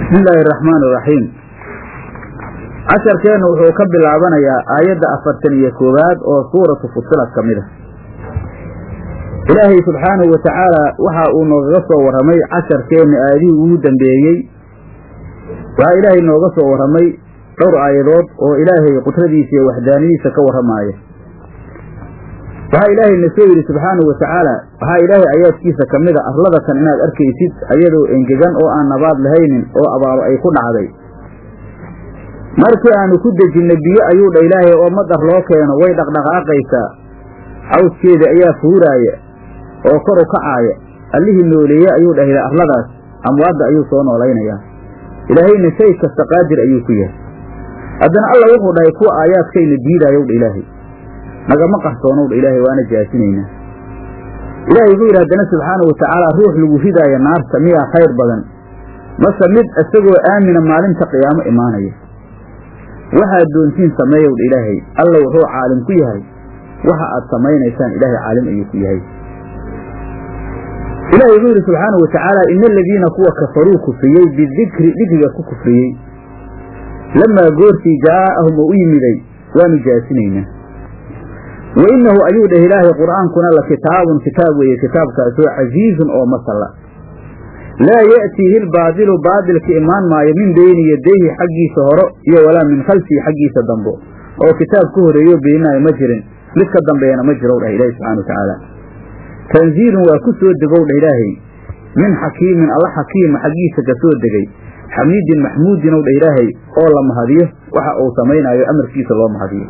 bismi illaahi araxmaan iraxiim casharkeennu wuxuu ka bilaabanayaa aayadda afartan iyo koowaad oo suuratu fusilat ka mid a ilaahay subxaanahu wa tacaala waxa uu noogaga soo warramay casharkeenna aayadihii ugu dambeeyey waxaa ilaahay nooga soo warramay dhowr aayadood oo ilaahay qudradiisa iyo waxdaaniyadiisa ka warramaaya waxaa ilaahay na soo yidhi subxaanahu wa tacaala waxaa ilaahay aayaadkiisa ka mid a arlada kan inaad arkaysid ayadoo engegan oo aan nabaad lahaynin oo abaaro ay ku dhacday markii aanu ku dejinna biyo ayuu dha ilaahay oo madar loo keeno way dhaqdhaqaaqaysaa cawskeeda ayaa fuuraaya oo kor u kacaaya allihii nooleeye ayuu dhahda arladaas amwaadda ayuu soo noolaynayaa ilaahayna shay kasta qaadir ayuu ku yahay haddana alla wuxuu dhahay kuwa aayaadkayna diidaayow dha ilaahay nagama qarsoonow dha ilaahay waana jaasinaynaa ilaahay wuxuu yidhi haddana subxaanahu watacaala ruux lagu ridaaya naarta miyaa khayr badan mase mid isagoo aamina maalinta qiyaamo imaanaya waxaad doontiin sameeyow dha ilaahay alla wuxuu caalim ku yahay waxa aad samaynaysaan ilaahay caalim ayuu ku yahay ilahay wuxuu yidhi subxaanahu watacaala ina aladiina kuwa kafaruu kufriyey bidikri dikriga ku kufriyey lamaa goortii jaa'ahum oo u yimiday waanu jaasinaynaa wa innahu ayuu dheh ilaahay qur'aankuna la kitaabun kitaab weeye kitaabkaasoo casiizun oo masalla laa ya'tiihi lbaadilu baadilka imaan maayo min beyni yadayhi xaggiisa horo iyo walaa min khalfihi xaggiisa dambo oo kitaab ka horeeyo beeninaayo ma jirin mid ka dambeeyana ma jirow dheh ilahi subxana watacaala tanziilun waa ku soo degow dheh ilaahay min xakiimin alla xakiima xaggiisa ka soo degay xamiidin maxmuudinow dheh ilaahay oo la mahadiyo waxa uu samaynaayo amarkiisa loo mahadiyo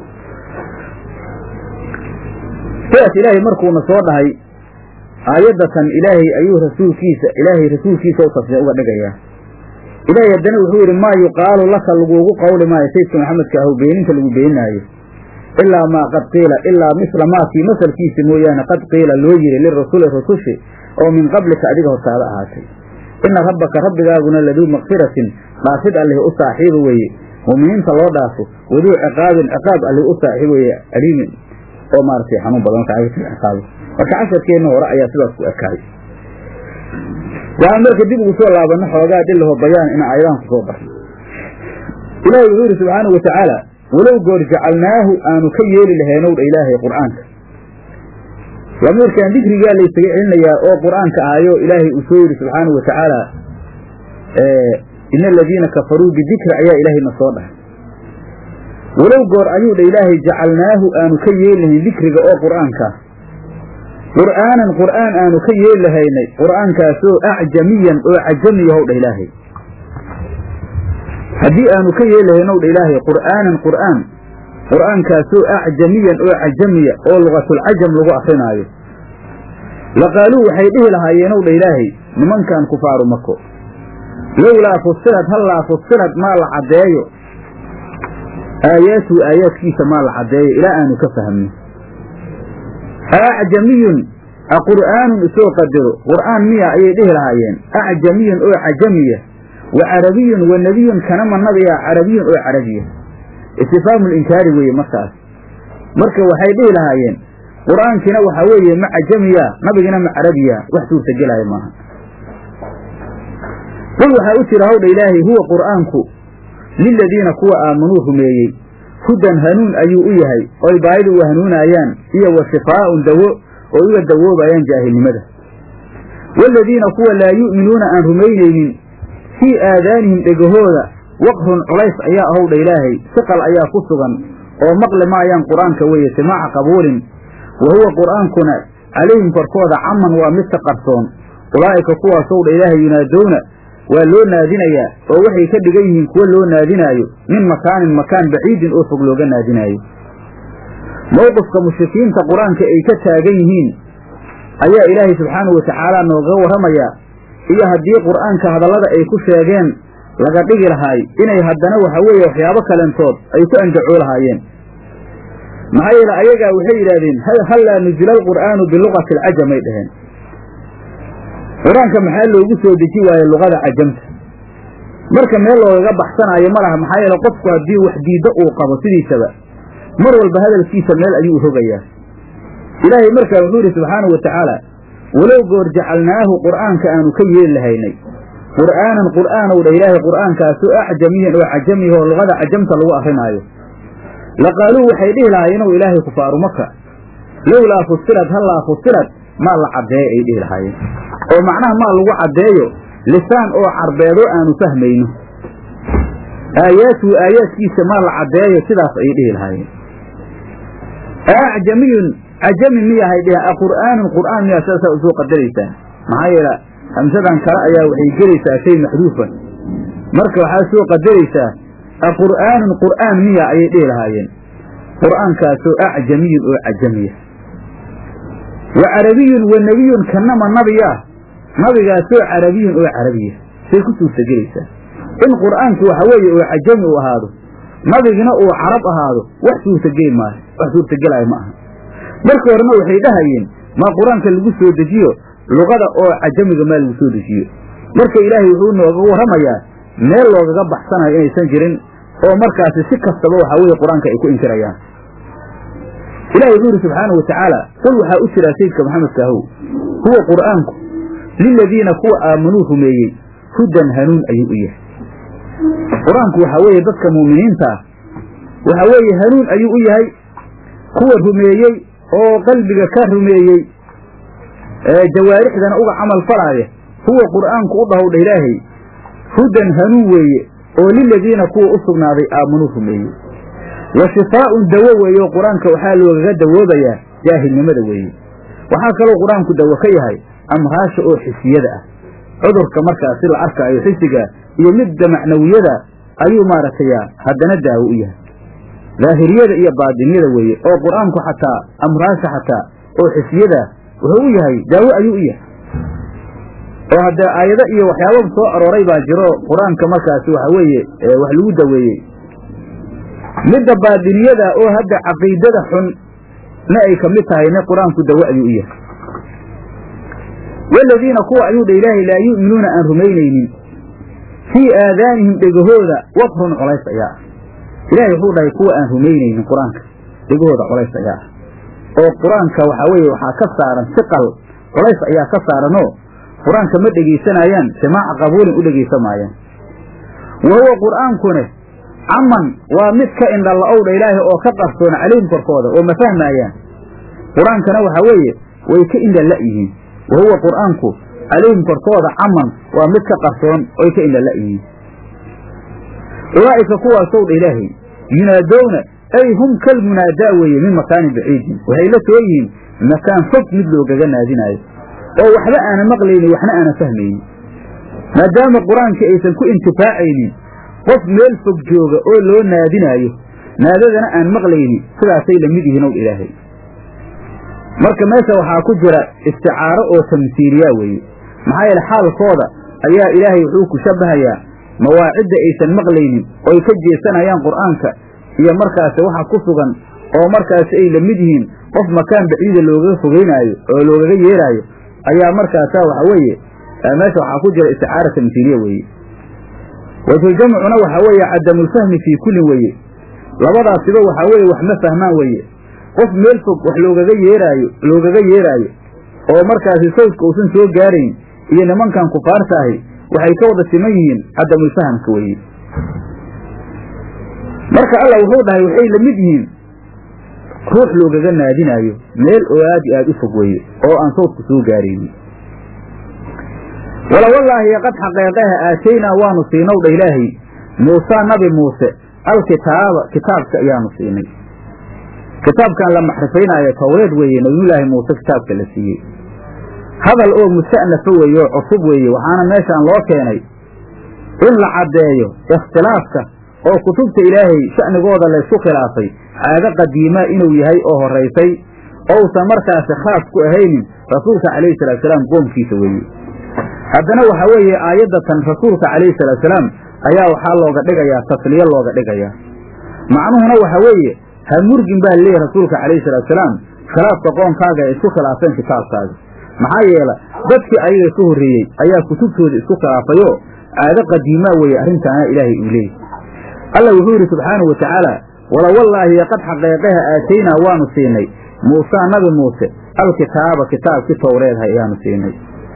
sidaas ilaahay markuuna soo dhahay aayaddatan ilaahay ayuu rasuulkiisa ilaahay rasuulkiisa u tasbiix uga dhigayaa ilaahay haddana wuxuu yidhi maa yuqaalu laka laguugu qawli maayo sayidka maxamedka ahu beeninta lagu beeninaayo ilaa maa qad qiila ilaa misla maakii masalkiisa mooyaane qad qiila loo yiri lirasuli rusushi oo min qablika adiga hortaada ahaatay ina rabbaka rabbigaaguna laduu makfiratin dhaafid allih u saaxiiba weeye mu'miniinta loo dhaafo waduu ciqaabin ciqaab allih u saaxiib weeye aliimin oo maaragtay xanuun badan ciqaabo marka casharkeenna hore ayaa sidaas ku ekaay waxaan marka dib ugu soo laabanno xoogaa dhilaho bayaan ina aayadahan ku soo barno ilaahay wuxuu yidhi subxaanahu wa tacaala walow goor jacalnaahu aanu ka yeeli lahaynow dha ilaahay qur'aanka lamiirkan dikrigaa laysaga celinayaa oo qur'aanka ahayo ilaahay uu soo yidhi subxaanahu wa tacaala ina aladiina kafaruu bidikri ayaa ilaahayna soo dhahay walow goor ayuu dha ilaahay jacalnaahu aanu ka yeeli lahayn dikriga oo qur'aankaa qur'aanan qur'aan aanu ka yeeli lahaynay qur'aankaasoo acjamiyan oo cajamiyahow dha ilaahay haddii aanu ka yeeli lahaynow dha ilaahay qur'aanan qur'aan qur'aankaasoo acjamiyan oo cajamiya oo lugatulcajam lagu akrinaayo laqaaluu waxay dhihi lahaayeenow dha ilaahay nimankan kufaaru mako lowlaa fusilad hallaa fusilad maa la caddeeyo aayaatuhu aayaadkiisa maa la caddeeyo ilaa aanu ka fahmno acjamiyun aqur'aanun isoo qadaro qur'aan miya ayay dhihi lahaayeen acjamiyun oo cajamiya wa carabiyun wa nebiyun kanama nabiya carabiyun oo carabiya istifhaamu linkaari weeye markaas marka waxay dhihi lahaayeen qur'aankiina waxaa weeye ma cajamiya nabigina ma carabiya wax suurtagelaya maaha qul waxaa u jira hawdha ilaahay huwa qur'aanku liladiina kuwa aamanuu rumeeyey hudan hanuun ayuu u yahay oy baayida u hanuunaayaan iyo wa shifaa'un dawo oo uga dawoobayaan jaahilnimada waaladiina kuwa laa yu'minuuna aan rumaynaynin fii aadaanihim dhegahooda waqrun culays ayaa ahowdha ilaahay siqal ayaa ku sugan oo maqli maayaan qur'aanka weeye simaaca qabuulin wa huwa qur'aankuna calayhim korkooda caman waa mid ka qarsoon ulaa'ika kuwaasowdha ilaahay yunaadowna waa loo naadinayaa oo waxay ka dhigan yihiin kuwo loo naadinaayo min makaanin makaan baciidin oo fog looga naadinaayo mowqifka mushrikiinta qur-aanka ay ka taagan yihiin ayaa ilaahay subxaanahu watacaala noogaga warramayaa iyo haddii qur'aanka hadallada ay ku sheegeen laga dhigi lahaay inay haddana waxa weeye waxyaabo kalentood ay ku andacoo lahaayeen maxaa yeele ayagaa waxay yidhahdeen hallaa nuzila alqur'aanu bilugati alcajamay dhaheen qur-aanka maxaa loogu soo deji waaye luqada cajamta marka meel loogaga baxsanaayo ma laha maxaa yeele qofku haddii wax diiddo uu qabo sidiisaba mar walba hadalkiisa meel ayuu rogayaa ilaahay markaa wuxuu yidhi subxaanahu wa tacaala walow goor jacalnaahu qur'aanka aanu ka yeeli lahaynay qur'aanan qur'aanow dha ilaahay qur'aankaasoo acjamiyan oo cajamiya oo luqada cajamta lagu akrinaayo laqaaluu waxay dhihi lahaayeenoo ilaahay kufaaru maka lowlaa fusilad hallaa fusilad maa la caddeeyo ay dhihi lahaayeen oo macnaha maa lagu caddeeyo lisaan oo carbeedoo aanu fahmayno aayaatuhu aayaadkiisa maa la caddeeyo sidaas ayay dhihi lahaayeen acjamiyun cajami miyahay dheh aqur'aanun qur'aan miyaa sidaasaa usoo qadaraysaa maxaa yeele hamsadan kale ayaa waxay gelaysaa shay maxduufan marka waxaa soo qadaraysaa aqur'aanun qur'aan miya ayay dhihi lahaayeen qur'aankaasoo acjamiyun oo cajamiya wa carabiyun wa nebiyun kanama nabiya nabigaasoo carabiyun oo carabiya say ku suurtagelaysaa in qur'aanku waxa weeye oo cajami uu ahaado nabigina uu carab ahaado wax suurtageli maayo wax suurtagelaayo ma aha marka horena waxay dhahayeen maa qur-aanka lagu soo dejiyo luqada oo cajamiga maa lagu soo dejiyo marka ilaahay wuxuu nooga warramayaa meel loogaga baxsanayo inaysan jirin oo markaasi si kastaba waxaa weeye qur-aanka ay ku inkirayaan ilahi wuxuu yidhi subxaanau watacaala qul waxaa u jiraa sayidka maxamedka ahow huwa qur'aanku liladiina kuwa aamanuu rumeeyey hudan hanuun ayuu u yahay qur-aanku waxaa weeye dadka muuminiinta ah waxaa weeye hanuun ayuu u yahay kuwa rumeeyey oo qalbiga ka rumeeyey jawaarixdana uga camal falaaya huwa qur'aanku u dhahowdha ilaahay hudan hanuun weeye oo liladiina kuwa u sugnaaday aamanuu rumeeyey wa shifaa'un dawo weeye oo qur-aanka waxaa loogaga dawoobayaa jaahilnimada weeye waxaa kaloo qur-aanku dawo ka yahay amraasha oo xisiyada ah cudurka markaasi la arkaayo xisiga iyo midda macnawiyada ayuu maaragtay haddana daawo u yahay daahiriyada iyo baadiniyada weeye oo qur-aanku xataa amraasha xataa oo xisiyada wuxuu u yahay daawo ayuu u yahay oo haddee aayado iyo waxyaababa soo arooray baa jiro qur-aanka markaasi waxa weeye wax lagu daweeyey midda baadiniyada oo hadda caqiidada xun na ay ka mid tahayna qur-aanku dawo ayuu u yahay waladiina kuwa ayuu dha ilaahay laa yu'minuuna aan rumaynaynin fii aadaanihim dhegahooda waqrun colays ayaa ah ilaahay wuxuu dhahay kuwa aan rumaynaynin qur-aanka dhegahooda colays ayaa ah oo qur-aanka waxaa weeye waxaa ka saaran siqal colays ayaa ka saaranoo qur-aanka ma dhegaysanayaan simaaca qabuulin u dhegaysan maayaan wa huwa qur'aankune caman waa mid ka indhala-owdha ilaahay oo ka qarsoon calayhim korkooda oo ma fahmaayaan qur-aankana waxaa weeye way ka indhala yihiin wa huwa qur'aanku calayhim korkooda caman waa mid ka qarsoon oy ka indhala yihiin ulaa'ika kuwaasow dha ilaahay yunaadowna ay hum kalmunaadaa weeye min makaanin baciidin waxay la soo yihiin makaan fog mid loogaga naadinaayo oo waxba aanan maqlaynin waxna aanan fahmaynin maadaama qur-aankii aysan ku intifaacaynin qof meel fog jooga oo loo naadinaayo naadadana aan maqlaynin sidaasay la mid yihiin ow ilaahay marka meesha waxaa ku jira isticaaro oo tamsiiliyaa weeye maxaa yeele xaalkooda ayaa ilaahay wuxuu ku shabbahayaa mawaacidda aysan maqlaynin oy ka jeesanayaan qur'aanka iyo markaasi waxa ku sugan oo markaasi ay la mid yihiin qof makaan baciida loogaga fogeynaayo oo loogaga yeeraayo ayaa markaasa waxa weeye meesha waxaa ku jira isticaara tamsiiliya weeye wajhuljamcuna waxaa weeye cadamulfahmi fii kullin weeye labadaasiba waxaa weeye wax ma fahmaan weeye qof meel fog wax loogaga yeeraayo loogaga yeeraayo oo markaasi sawdka uusan soo gaarayn iyo nimankan kufaarta ahi waxay ka wada siman yihiin cadamulfahamka weeye marka allah wuxuu dhahay waxay la mid yihiin ruux loogaga naadinaayo meel oo aad iyo aad u fog weeye oo aan sawdku soo gaaraynin wala wallaahi qad xaqeeqaha aataynaa waanu siinow dha ilaahay muusaa nabi muuse alkitaaba kitaabka ayaanu siinay kitaabkan la maxrifaynaayo tawreed weeye nabiyullaahi muuse kitaabka la siiyey hadal oo musta'nafa weeye oo cusub weeye waxaana meeshaan loo keenay in la caddeeyo ikhtilaafka oo kutubta ilaahay sha'nigooda laysku khilaafay caado qadiimaa inuu yahay oo horraysay ousan markaasi khaas ku ahaynin rasuulka calayhi salaatusalaam qoomkiisa weeye haddana waxaa weeye aayaddatan rasuulka calayhi salaatusalaam ayaa waxaa looga dhigayaa tasliyo looga dhigayaa macnuhuna waxa weeye ha murgin baa leeyahy rasuulka calayhi salaatusalaam khilaafka qoonkaaga ay isku khilaafeen kitaabkaaga maxaa yeela dadkii ayaga ka horreeyey ayaa kutubtooda isku khilaafayoo caado qadiimaa weeye arrintaana ilaahay uu leeyay alla wuxuu yidhi subxaanahu watacaala wala wallaahi qad xaqeeqaha aataynaa waanu siinay muusaa nabi muuse alkitaaba kitaabkii towreedha ayaanu siinay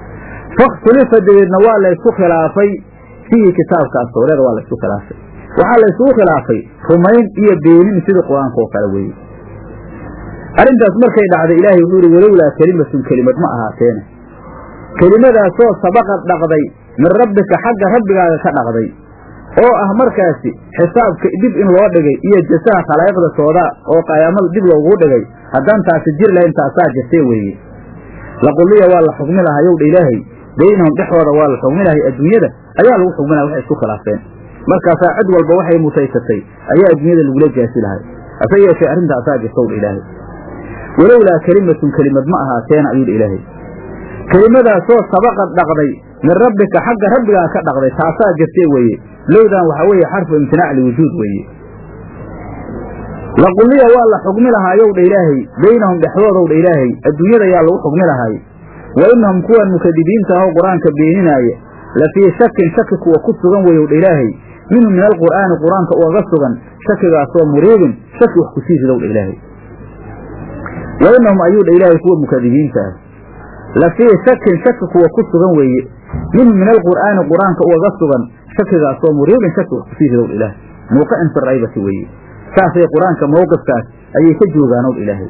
fakhtulifa dabeedna waa laysku khilaafay fiihi kitaabkaas tawreeda waa laysku khilaafay waxaa laysugu khilaafay rumayn iyo beenin sidii qur-aanka oo kale weeye arrintaas markay dhacday ilaahay wuxuu yihi walowlaa kelimatun kelimad ma ahaateene kelimadaasoo sabaqad dhaqday min rabbika xagga rabbigaaga ka dhaqday oo ah markaasi xisaabka dib in loo dhigay iyo jasaha khalaa'iqda soodaa oo qayaamada dib loogu dhigay haddaan taasi jir lahayn taasaa jirtee weeye laquliya waa la xugmi lahaa yowdha ilaahay baynahum dhexooda waa la xugmi lahay adduunyada ayaa lagu xugmi lahay waxay isku khilaafeen markaasaa cid walba waxay mutaysatay ayaa adduunyada lagula jaasi lahay hase yeeshee arrintaasaa jirtowdha ilaahay walowlaa kelimatun kelimad ma ahaateena ayuudha ilaahay kelimadaasoo sabaqad dhaqday min rabbika xagga rabbigaa ka dhaqday taasaa jirtee weeye lowdan waxaa weeye xarfu imtinaac liwujuud weeye laquliya waa la xugmi lahaa yowdha ilaahay baynahum dhexdoodowdha ilaahay adduunyada yaa lagu xugmi lahaay wa inahum kuwan mukadibiinta ahoo qur-aanka beeninaaya la fii shakin shaki kuwa ku sugan weyowdha ilaahay minhu min alqur'aani qur-aanka ugaga sugan shakigaasoo muriibin shaki wax kusii ridowdha ilaahay wa inahum ayuudha ilaahay kuwa mukadibiinta ah la fii shakin shaki kuwa ku sugan weeye minhu min alqur'aani qur-aanka ugaga sugan shakigaasoo muriibin shaki wax kusii ridowdha ilaahay muuqicin fi raybati weeye saasay qur-aanka mawqifkaas ayay ka joogaanow ilaahay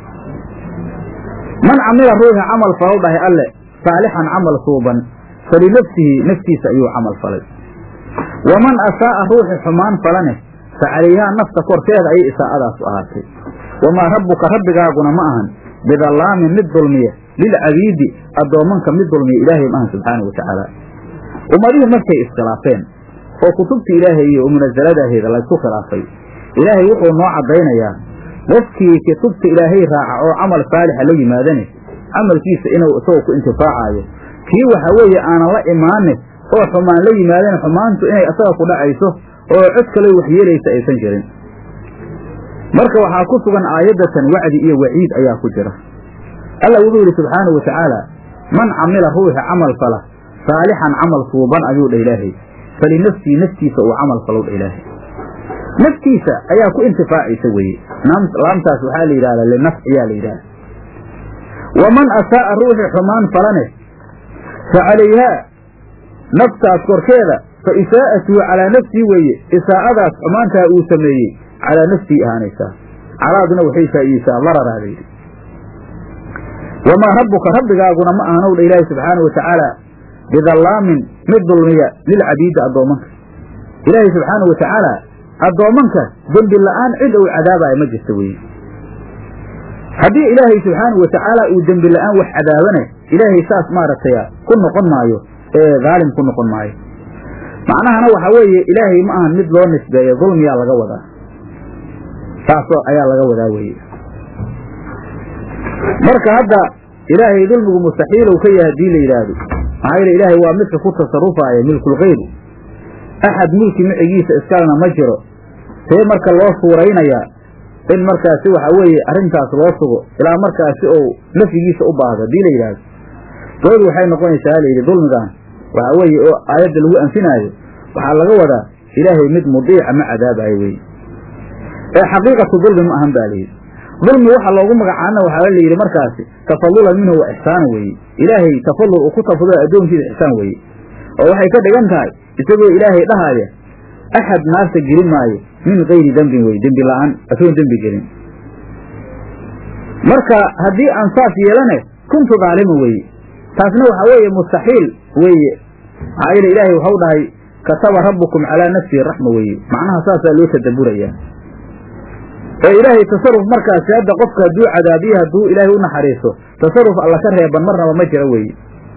man camila ruuxi camal falow dhahay alle saalixan camal suuban falinafsihi naftiisa ayuu camal falay waman asaa'a ruuxi xumaan falane fa calayhaa nafta korkeeda ayay isaa'adaasu ahaatay wamaa rabbuka rabbigaaguna ma ahan bidallaamin mid dulmiya lilcabiidi addoommanka mid dulmiya ilaahay ma ahan subxaana wa tacaala ummadihii markay iskhilaafeen oo kutubta ilaahay iyo munasaladaheeda laysku khilaafay ilaahay wuxuu noo caddaynayaa qofkii kutubta ilaahay raaca oo camal saalixa la yimaadane camalkiisa inuu isagoo ku intifaacaayo kii waxa weeye aanan la imaane oo xumaan la yimaadane xumaantu inay isaga ku dhacayso oo cod kale waxyeelaysa aysan jirin marka waxaa ku sugan aayaddatan wacdi iyo waciid ayaa ku jira alla wuxuu yidhi subxaanahu wa tacaala man camila ruuxi camal fala saalixan camal suuban ayuu dha ilaahay falinafsii naftiisa uu camal falow dha ilaahay naftiisa ayaa ku intifaacaysa weeye laamtaas waxaa la yidhahdaa linafc ayaa la yidhahda waman asaa'a ruuxi xumaan falane fa calayhaa naftaas korkeeda fa isaa'atuhu calaa nafsii weeye isaa'adaas xumaantaa uu sameeyey calaa nafsii ahaanaysaa calaaduna waxay faa'iideysaa dararaa layidhi wamaa rabbuka rabbigaaguna ma ahanow dha ilaahi subxaana wa tacaala bidallaamin mid dulmiya lilcabiidi addoommanka ilaahay subxaana wa tacaala addoommanka dembi la'aan cid uu cadaabayo ma jirta weye haddii ilaahay subxaanau wa tacaala uu dembi la'aan wax cadaabane ilaahay saas maaragtay ku noqon maayo ee dhaalim ku noqon maayo macnahana waxaa weeye ilaahay ma ahan mid loo nisbeeyo dulmiyaa laga wadaa saasoo ayaa laga wadaa weye marka hadda ilaahay dulmigu mustaxiilow ka yahay haddii la yidhaahdo maxaa yeele ilaahay waa midka ku tasarufaaya milkulkeyr axad mulki micigiisa iskalena ma jiro see marka loo suuraynayaa in markaasi waxa weeye arrintaas loo sugo ilaa markaasi ou nafyigiisa u baahdo haddii la yidhaahdo doodi waxay noqonaysaa layidhi dulmigan waxa weeye oo aayadda lagu anfinaayo waxaa laga wadaa ilaahay mid mudiica ma cadaabayo weye ee xaqiiqatu dulmi ma ahan ba layidhi dulmi waxa loogu magacaana waxaa la yidhi markaasi tafadulan minhu wa ixsaana weeye ilaahay tafadul uu ku tafadula addoonkiisa ixsaan weeye oo waxay ka dhigan tahay isagoo ilaahay dhahaaya axad naarta gelin maayo min kayri dembin weye dembi la'aan asoon dembi gelin marka haddii aan saas yeelane kuntu daalima weeye taasna waxaa weeye mustaxiil weeye maxaa yeele ilaahay waxau dhahay kataba rabbukum calaa nafsihi raxma weeye macnaha saasaa loo tadabburayaa ee ilaahay tasaruf markaasi hadda qofka hadduu cadaabiye hadduu ilaahay u naxariiso tasaruf alla ka reeban marnaba ma jira weeye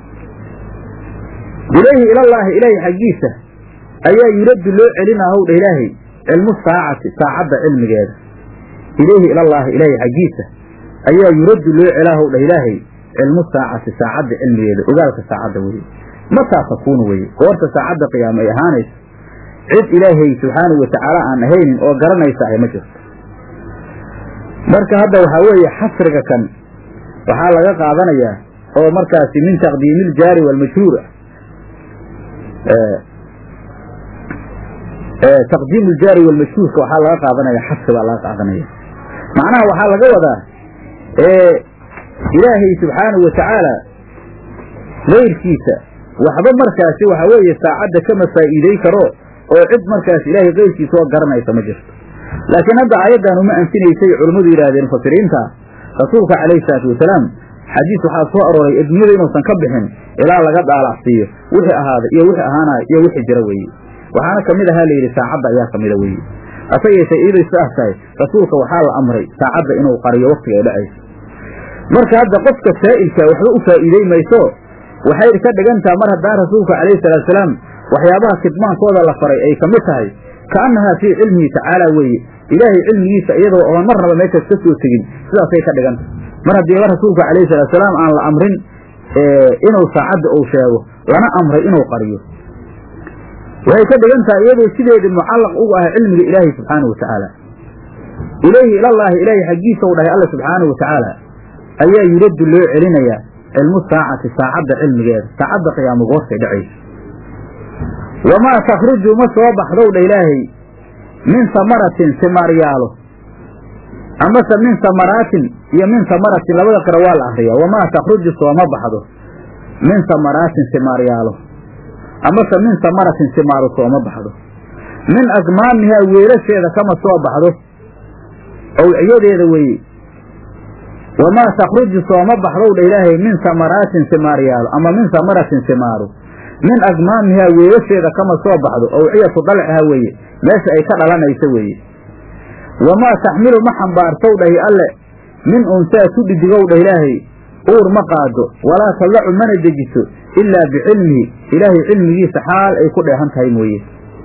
ilayhi ilallaahi ilaahay xaggiisa ayaa yuraddu loo celina howdha ilaahay cilmu saacati saacadda cilmigeeda ilayhi ilallaahi ilaahay xaggiisa ayaa yuraddu loo celaa howdha ilaahay cilmu saacati saacadda cilmigeeda ogaalka saacadda weye mataa takuunu weye goorta saacadda qiyaama ay ahaanayso cid ilaahay subxaanahu wa tacaala aan ahaynin oo garanaysa ay ma jirto marka hadda waxaa weeye xasriga kan waxaa laga qaadanayaa oo markaasi min taqdiimi iljaari waalmajhuur taqdiim iljaari walmashhuurka waxaa laga qaadanaya xasri baa laga qaadanaya macnaha waxaa laga wadaa ilaahay subxaanahu wa tacaala kayrkiisa waxba markaasi waxa weeye saacadda kama faa'iiday karo oo cid markaas ilaahay kayrkiisa oo garanaysa ma jirto laakiin hadda aayaddan uma anfinaysay culimmadu yidhahdeen mufasiriinta rasuulka calayhi salaatu wasalaam xadiis waxaa soo arooray adduunyada inuusan ka bixin ilaa laga daalacsiiyo wixii ahaada iyo wixii ahaanaya iyo wixii jira weeye waxaana kamid ahaa layidhi saacadda ayaa kamida weeye hase yeeshee iyadoo sidaas tahay rasuulka waxaa la amray saacadda inuu qariyo waktiga ay dhacayso marka hadda qofka saa'ilka waxba u faa'iidey mayso waxay ka dhigantaha mar haddaan rasuulka calayhi salaatu salaam waxyaabaha kidmaankooda la faray ay ka mid tahay kaannahaa fii cilmihi tacaala weeye ilaahay cilmigiisa iyadoo oon marnaba meeshaas ka soo tegin sidaasay ka dhiganta mar haddiiba rasuulka calayhi salaatu salaam aan la amrin inuu saacadda uu sheego lana amray inuu qariyo waxay ka dhigan tahay iyadoo sideedii mucallaq ugu ah cilmiga ilaahay subxaanahu wa tacaala ilayhi ilallaahi ilaahay xaggiisa u dhahay alla subxaanahu wa tacaala ayaa yuraddu loo celinayaa cilmu saacati saacadda cilmigeeda saacadda qiyaamo goortay dhacaysa wamaa takhruju ma soo baxdow dha ilaahay min samaratin simaaryaalo amase min samaraatin iyo min samaratin labada kale waa la akriyaa wamaa takhruju sooma baxdo min samaraatin simaaryaalo amase min samaratin simaaru sooma baxdo min akmaamihaa weelasheeda kama soo baxdo owciyadeeda weeye wamaa takhruju sooma baxdow dha ilaahay min samaraatin simaaryaalo ama min samaratin simaaru min akmaamihaa weelasheeda kama soo baxdo owciyatu dalciha weeye meesha ay ka dhalanayso weeye wamaa taxmilu ma xambaartow dhahi alle min unsaa ku dhidigow dhah ilaahay uur ma qaado walaa tallacu mana dejiso ilaa bicilmihi ilaahay cilmigiisa xaal ay ku dheehan tahay mooye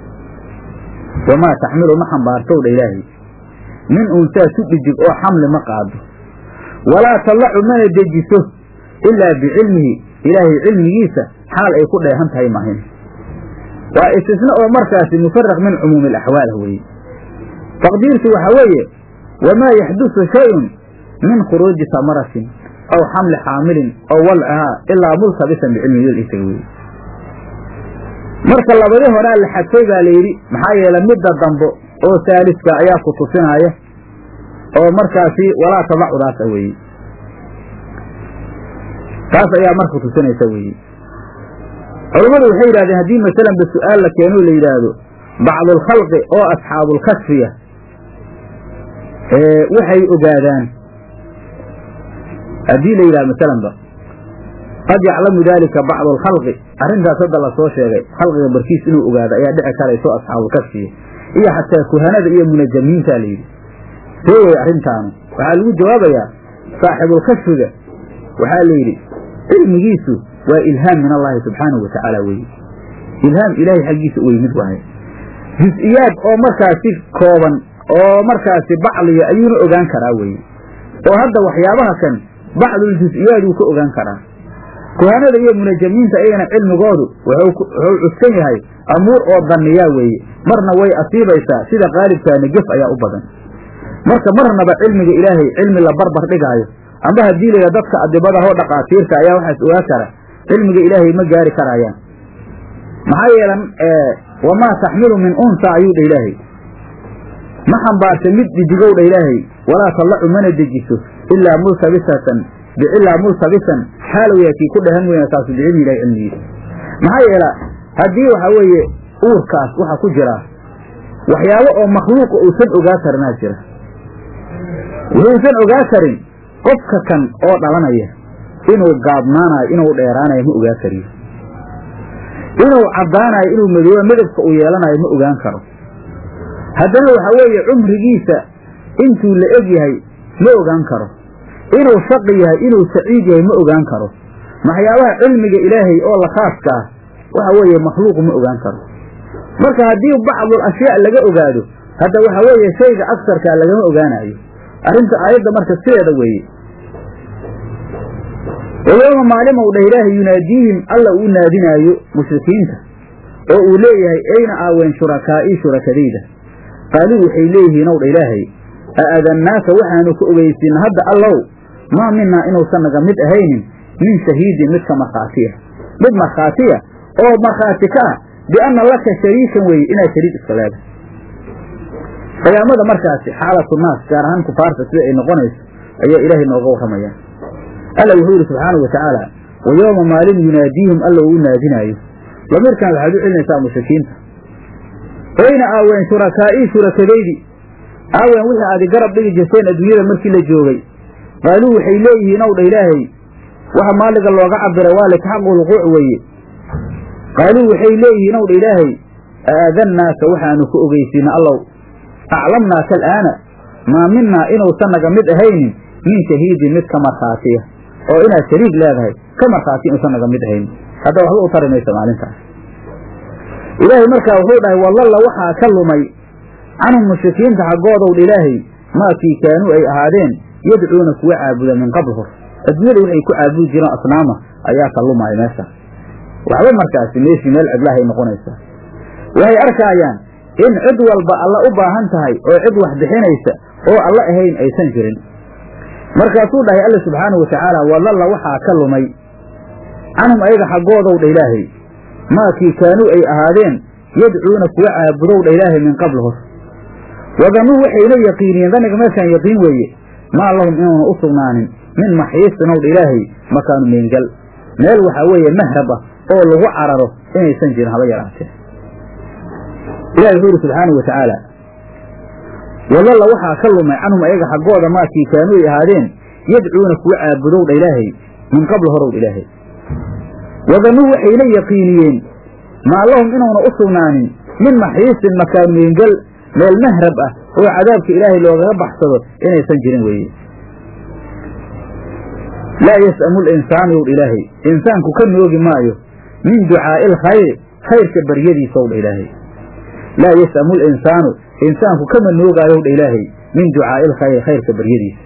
wamaa taxmilu ma xambaartow dha ilaahay min unsaa ku dhidig oo xamli ma qaado walaa tallacu mana dejiso ilaa bicilmihi ilaahay cilmigiisa xaal ay ku dheehan tahay mahin waa istisna oo markaasi mufaraq min cumuumi alaxwaal weeye taqdiirtu waxaa weeye wamaa yaxdusu shayun min khuruuji samaratin aw xamli xaamilin aw walcihaa ilaa multabisan bicilmihi isaga weye marka labadii horaa la xadfay baa layidhi maxaa yeele midda dambo oo saaliska ayaa ku tusinaya oo markaasi walaa tadacudaasa weeye taas ayaa marka tusinaysa weeye culammadu waxay yidhahdeen haddii masalanba su-aal la keeno la yidhaahdo bacdulkhalqi oo asxaabulkasfiya waxay ogaadaan haddii la yidhahdo masalanba qad yaclamu daalika bacdu alkhalqi arrintaas hadda lasoo sheegay khalqiga barkiis inuu ogaado ayaa dhici karayso asxaabulkasfiya iyo xataa kuhanada iyo munajamiinta layidhi see wey arrintaanu waxaa lagu jawaabayaa saaxibulkasfiga waxaa la yidhi cilmigiisu waa ilhaam min allahi subxaanahu wa tacaala weye ilhaam ilaahay xaggiisa u yimid waaye jus-iyaad oo markaasi kooban oo markaasi bacliya ayuuna ogaan karaa weye oo hadda waxyaabaha kan bacdul jus-iyaad wuu ka ogaan karaa kuhanada iyo munajamiinta iyagana cilmigoodu wuxuu cuskan yahay amuur oo danniyaa weeye marna way asiibaysaa sida qaalibkaani gef ayaa u badan marka marnaba cilmiga ilaahay cilmi la barbar dhigaayo amba haddii layidha dadka adibadahoo dhaqaatiirta ayaa waxaas ogaa kara cilmiga ilaahay ma gaari karaayaan maxaa yeelan wamaa taxmilu min unsa ayuu dha ilaahay ma xambaarta mid dhidigow dha ilaahay walaa tallacu mana dejiso ilaa multabisatan ilaa multabisan xaalow yaa kii ku dhahan weyna taasu bicilmi ilahi cilmigiisa maxaa yeela haddii waxaa weeye uurkaas waxaa ku jira waxyaabo oo makhluuqa uusan ogaa karinaa jira wuxuusan ogaa karin qofka kan oo dhalanaya inuu gaabnaanayo inuu dheeraanayo ma ogaa kariyo inuu caddaanayo inuu madooba midabka uu yeelanayo ma ogaan karo haddana waxaa weeye cumrigiisa intuu la eg yahay ma ogaan karo inuu shaqi yahay inuu saciid yahay ma ogaan karo maxyaabaha cilmiga ilaahay oo la khaaska ah waxa weeye makhluuqu ma ogaan karo marka haddii bacdul ashyaa laga ogaado hadda waxa weeye shayga agsarkaa lagama ogaanayo arrinta aayadda marka sideeda weeye wayowma maalimow dhah ilaahay yunaadiihim alla uu naadinaayo mushrikiinta oo uu leeyahay ayna aaween shurakaa'ii shurakadayda qaaluu waxay leeyihiin ow dha ilaahay a adannaaka waxaanu ka ogeysiina hadda allow maa minaa inuusan naga mid ahaynin min shahiidin midka markhaatiya mid markhaatiya oo markhaati ka ah bianna laka shariikan weeye inaad shariik iska leedahay qiyaamada markaasi xaalatu naas gaar ahaan kufaarta sida ay noqonayso ayaa ilaahay nooga warramaya alla wuxuu yidhi subxaanau wa tacaala wa yooma maalin yunaadiihim alla uu u naadinaayo lamiirkan waxaad u celinaysaa mushrikiinta ayna aaween shurakaa'ii shurakadaydi aawen wixii aadi garab dhigi jirteen adduunyada markii la joogay qaaluu waxay leeyihiin ow dha ilaahay waxa maaliga looga cabira waa litaxaqu lquuc weeye qaaluu waxay leeyihiin ow dha ilaahay aadannaaka waxaanu ku ogeysiina allow aclamnaaka al'aana maa minaa inuusan naga mid ahaynin min shahiidin mid ka markhaatiya oo inaad shariig leedahay ka markhaati inuusan naga mid ahaynin hadda waxba u tari maysa maalintaas ilaahay markaa wuxuu dhahay wallalla waxaa ka lumay canhum mushrikiinta xaggoodow dha ilaahay maakii kaanuu ay ahaadeen yadcuuna kuwa caabuda min qabl hor adduunyada waxay ku caabudi jireen asnaama ayaa ka lumaya meesha waxba markaasi meeshii meel cidlahay noqonaysaa waxay arkaayaan in cid walba alla u baahan tahay oo cid wax bixinaysa oo alla ahayn aysan jirin markaasuu dhahay alla subxaanahu watacaala wallalla waxaa ka lumay canhum ayaga xaggoodow dha ilaahay maakii kaanuu ay ahaadeen yadcuuna kuwa caabudow dha ilaahay min qabl hor wadannuu waxayna yaqiiniyeen daniga meeshaan yaqiin weeye maa lahum inuuna u sugnaanin min maxiisin ow dha ilaahay makaanu meengal meel waxaa weeye mahrab ah oo lagu cararo inaysan jirin haba yaraatee ilahi wuxuu yidhi subxaanahu wa tacaala wallalla waxaa ka lumay canhum ayaga xaggooda maakii kaanuu ay ahaadeen yadcuuna kuwa caabudow dha ilaahay min qabl horow dha ilaahay wadannuu waxayna yaqiiniyeen maa lahum inuuna u sugnaanin min maxiisin makaan meengel meel mahrab ah oo cadaabka ilaahay loogaga baxsado inaysan jirin weeye laa yas'amu linsaanu yow dha ilaahay insaanku ka noogi maayo min ducaa'i alkhayri khayrka baryadiisa ow dha ilaahay laa yas'amu linsaanu insaanku kama noogaayow dha ilaahay min ducaa'i alkhayri khayrka baryadiisa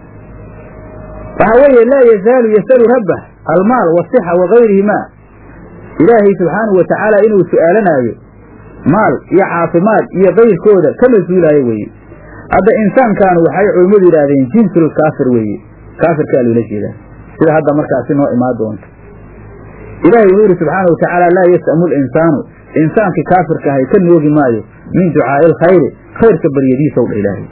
waxaa weeye laa yazaalu yasalu rabbah almaal wasixa wagayrihimaa ilaahay subxaanahu wa tacaala inuu su'aalanaayo maal iyo caafimaad iyo kayrkooda kama suulaayo weeye hadda insaankaanu waxay culummadu yidhaahdeen jinsul kaafir weeye kaafirkaa loola jeedaa sida hadda markaasi noo imaan doonto ilaahay wuxuu yidhi subxaana wa tacaala laa yas'amu linsaanu insaankii kaafirka ahay ka noogi maayo min ducaa'i alkhayri khayrka baryadiisow dha ilaahay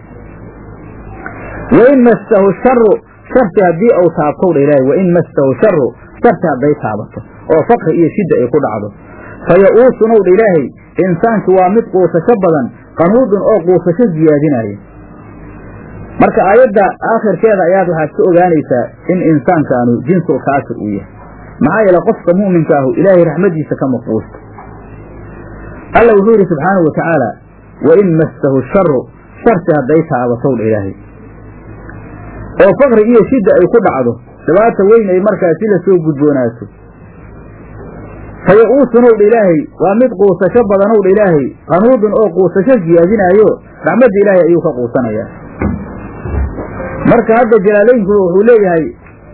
wain massahu sharu sharti haddii uu taabtow dha ilaahay wain massahu sharu sharti hadday taabato oo fakri iyo shidda ay ku dhacdo fa ya-uusunow dha ilaahay insaanki waa mid quusasho badan qanuudun oo quusasho siyaadinaayo marka aayadda aakhirkeeda ayaad waxaad ka ogaanaysaa in insaankaanu jinsul kaafir uu yahay maxaa yeele qofka mu'minka ahu ilaahay raxmadiisa kama quusto alla wuxuu yidhi subxaanahu wa tacaala wain massahu sharu sharti hadday taabatow dha ilaahay oo fakri iyo shidda ay ku dhacdo dhibaata weyn ay markaasi la soo gudboonaato fa ya-uusunow dha ilaahay waa mid quusasho badanow dha ilaahay qanuudun oo quusasho siyaadinaayo raxmadda ilaahay ayuu ka quusanayaa marka hadda jalaalaynku wuxuu leeyahay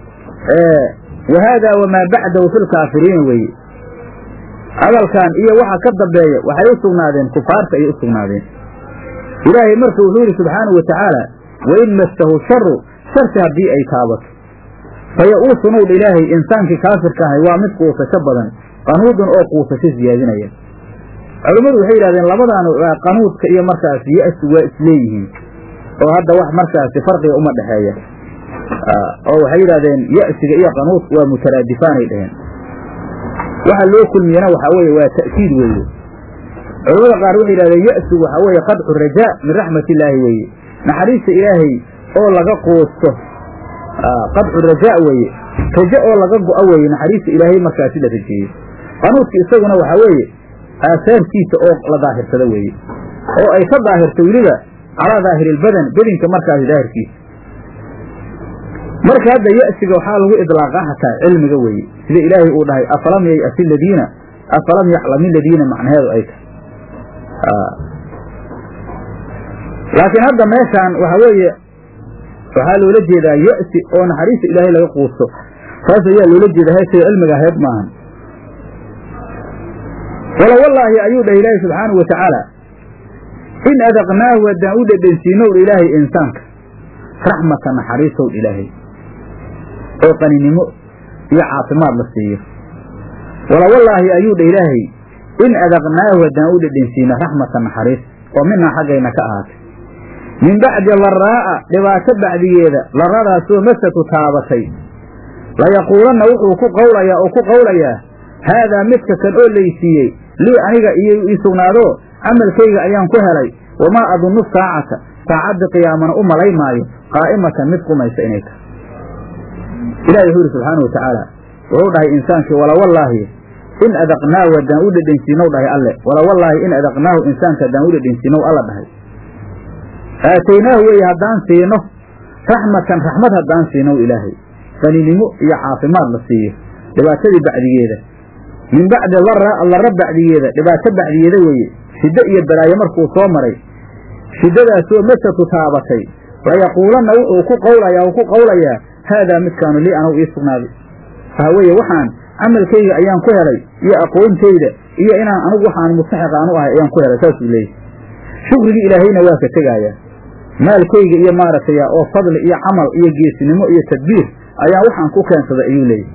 wa haada wamaa bacdahu fi lkaafiriina weeye hadalkan iyo waxa ka dambeeya waxay u sugnaadeen kufaarta ayay u sugnaadeen ilaahay marka wuxuu yidhi subxaanahu wa tacaala wain massahu sharu sharti haddii ay taabato fa ya-uusunow dha ilaahay insaankii kaafirka ahay waa mid quusasho badan qanuudun oo quusasho siyaadinaya culimmadu waxay yidhahdeen labadan qanuudka iyo markaasi ya-su waa isleeyihiin oo hadda wax markaasi farqiga uma dhexeeya oo waxay yidhahdeen ya-siga iyo qanuudka waa mutaraadifaanay dheheen waxa loo kulmiyana waxaa weeye waa ta'kiid weeye culamada qaar waxay yidhahdeen ya-sigu waxaa weeye qadcu rajaa min raxmat illaahi weeye naxariista ilaahay oo laga quusto qadcu rajaa weeye raja oo laga go-a weeye naxariista ilaahay markaasi la rajeeyo qanuudka isaguna waxaa weeye aasaarkiisa oo la daahirsado weeye oo ay ka daahirto weliba calaa daahiriilbadan bedinka markaasi daahirkiisa marka hadda ya-siga waxaa lagu idlaaqa hataa cilmiga weeye sida ilaahay uu dhahay afalam yay'asi ladiina afalam yaclami ladiina macnaheedu ay tahay laakiin hadda meeshaan waxaa weeye waxaa loola jeedaa ya-si oo naxariista ilaahay laga quusto taas ayaa loola jeeda heesay cilmiga ahayd maahan wala wallaahi ayuu dhah ilaahay subxaanahu wa tacaala in adaqnaahu haddaan u dhedhensiinow dha ilaahay insaanka raxmata naxariisow dha ilaahay oo qaninimo iyo caafimaad la siiyo wala wallaahi ayuu dha ilaahay in adaqnaahu haddaan u dhedhensiino raxmata naxariis oo minaa xaggayna ka ahaatay min bacdi laraa'a dhibaato bacdigeeda laradaasoo masatu taabatay layaquulanna wuxuu ku qawlayaa oo ku qawlayaa haadaa midka kan oo laysiiyey lii aniga iyo ii sugnaado camalkayga ayaan ku helay wamaa adunnu saacata saacadda qiyaamana u malay maayo qaa'imatan mid qumaysa inay tahay ilahi wuxuu yidhi subxaana wa tacaala wuxuu dhahay insaankii walawallaahi in adaqnaahu haddaan u dhedhensiinow dhahay alle walawallaahi in adaqnaahu insaanka haddaan u dhedhensiinow alla dhahay aataynaahu weeye haddaan siino raxmatan raxmad haddaan siinow ilaahay qaninimo iyo caafimaad la siiyo dhibaatadii bacdigeeda min bacdi darra darra bacdigeeda dhibaato bacdigeeda weeye shiddo iyo balaayo markuu soo maray shiddadaasoo masatu taabatay layaquulanna wuxuu ku qawlayaa uu ku qawlayaa haadaa midkaanu lii anagu ii sugnaaday waxa weeye waxaan camalkayga ayaan ku helay iyo aqoontayda iyo inaan anigu waxaan mustaxiq aan u ahay ayaan ku helay saasuu leeyahy shukrigii ilaahayna waa ka tegaayaa maalkayga iyo maaragtay oo fadli iyo camal iyo geesinimo iyo tadbiir ayaa waxaan ku keensaday ayuu leeyahy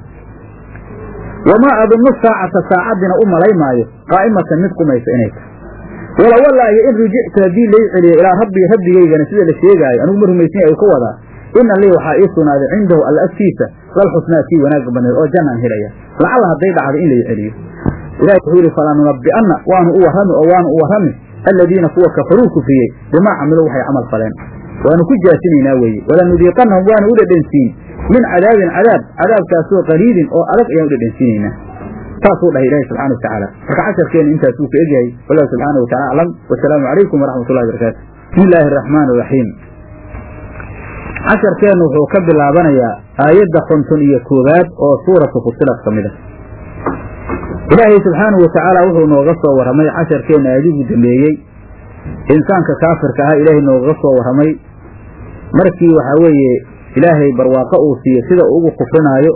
wamaa adunnu saacata saacaddiina u malay maayo qaa'imatan mid qumaysa inay tahay walawallaahi in rujictu haddii lay celiyo ilaa rabbii rabbigaygana sida la sheegaayo anigu ma rumaysanya ay ka wadaa ina lii waxaa ii sugnaaday cindahu alla agtiisa lal xusnaa kii wanaagga badneed oo jannaan helaya lacalla hadday dhacdo in lay celiyo ilahi wuxuu yidhi falanunabbi'anna waanu u warrami oo waanu u warrami aladiina kuwa kafaruu kufriyey bimaa camiluu waxay camal faleen waanu ku jaasinaynaa weeye walanudiiqannahum waanu u dhedhensiin min cadaabin cadaab cadaabkaasoo qaliilin oo adag ayaan u dhedhensiinaynaa saasuu dhahay ilaahi subxana wa tacaala marka casharkeena intaas wuu ka egyahay wallahu subxaana wa tacala aclam wasalaamu calaykum waraxmat ullahi barakaatu bismi illaahi araxmaan iraxiim casharkeennu wuxuu ka bilaabanayaa aayadda konton iyo koowaad oo suuratu fusilat ka mid a ilaahay subxaanahu wa tacaala wuxuu nooga soo warramay casharkeenna aadigu dambeeyey insaanka kaafirka ah ilaahay noogaga soo warramay markii waxaa weeye ilaahay barwaaqo uu siiyo sida uu ugu kufrinaayo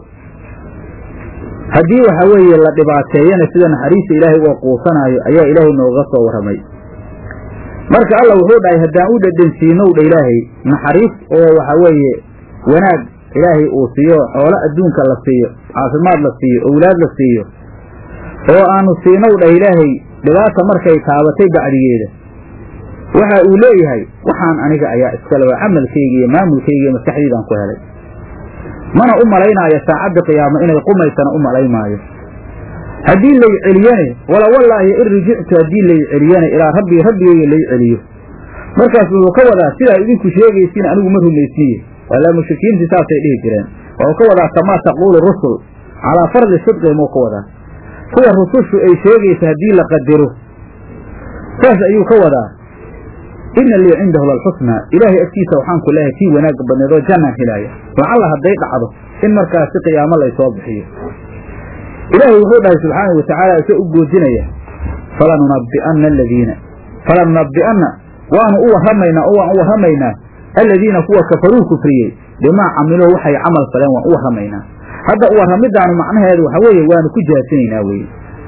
haddii waxaa weeye la dhibaateeyana sida naxariista ilaahay uga quusanaayo ayaa ilaahay noogaga soo warramay marka alla wuxuu dhahay haddaan u dhedhensiinow dha ilaahay naxariis oo waxaa weeye wanaag ilaahay uu siiyo xoolo adduunka la siiyo caafimaad la siiyo owlaad la siiyo oo aanu siinow dhah ilaahay dhibaata markay taabatay bacdigeeda waxa uu leeyahay waxaan aniga ayaa iskale waa camalkayga iyo maamulkayga iyo maskaxdiidaan ku helay mana u malaynaayo saacadda qiyaamo inay qumaysana u malay maayo haddii lay celiyane wala wallaahi in rujictu haddii lay celiyane ilaa rabbii rabbigayga lay celiyo markaas wuxuu ka wadaa sidaa idinku sheegaysiin anigu ma rumaysiiye walaa mushrikiintii saasay dhihi jireen wuxuu ka wadaa kamaa taquulu rusul calaa fardi sidqihim uu ka wadaa sida rusushu ay sheegaysa haddii la qadaro saas ayuu ka wadaa ina lii cindahu lalxusnaa ilaahay agtiisa waxaan ku leehay kii wanaagga badneed oo jannaan helaaya lacalla hadday dhacdo in markaasi qiyaamo laysoo bixiyo ilaahay wuxuu dhahay subxaanau wa tacaala isa u goodinaya falanunabbi'anna aladiina falanunabbi'anna waanu u warramaynaa oo waan u warramaynaa aladiina kuwa kafaruu kufriyey bimaa camiluu waxay camal faleen waan u warramaynaa hadda u warramidaanu macnaheedu waxa weeye waanu ku jaasinaynaa weye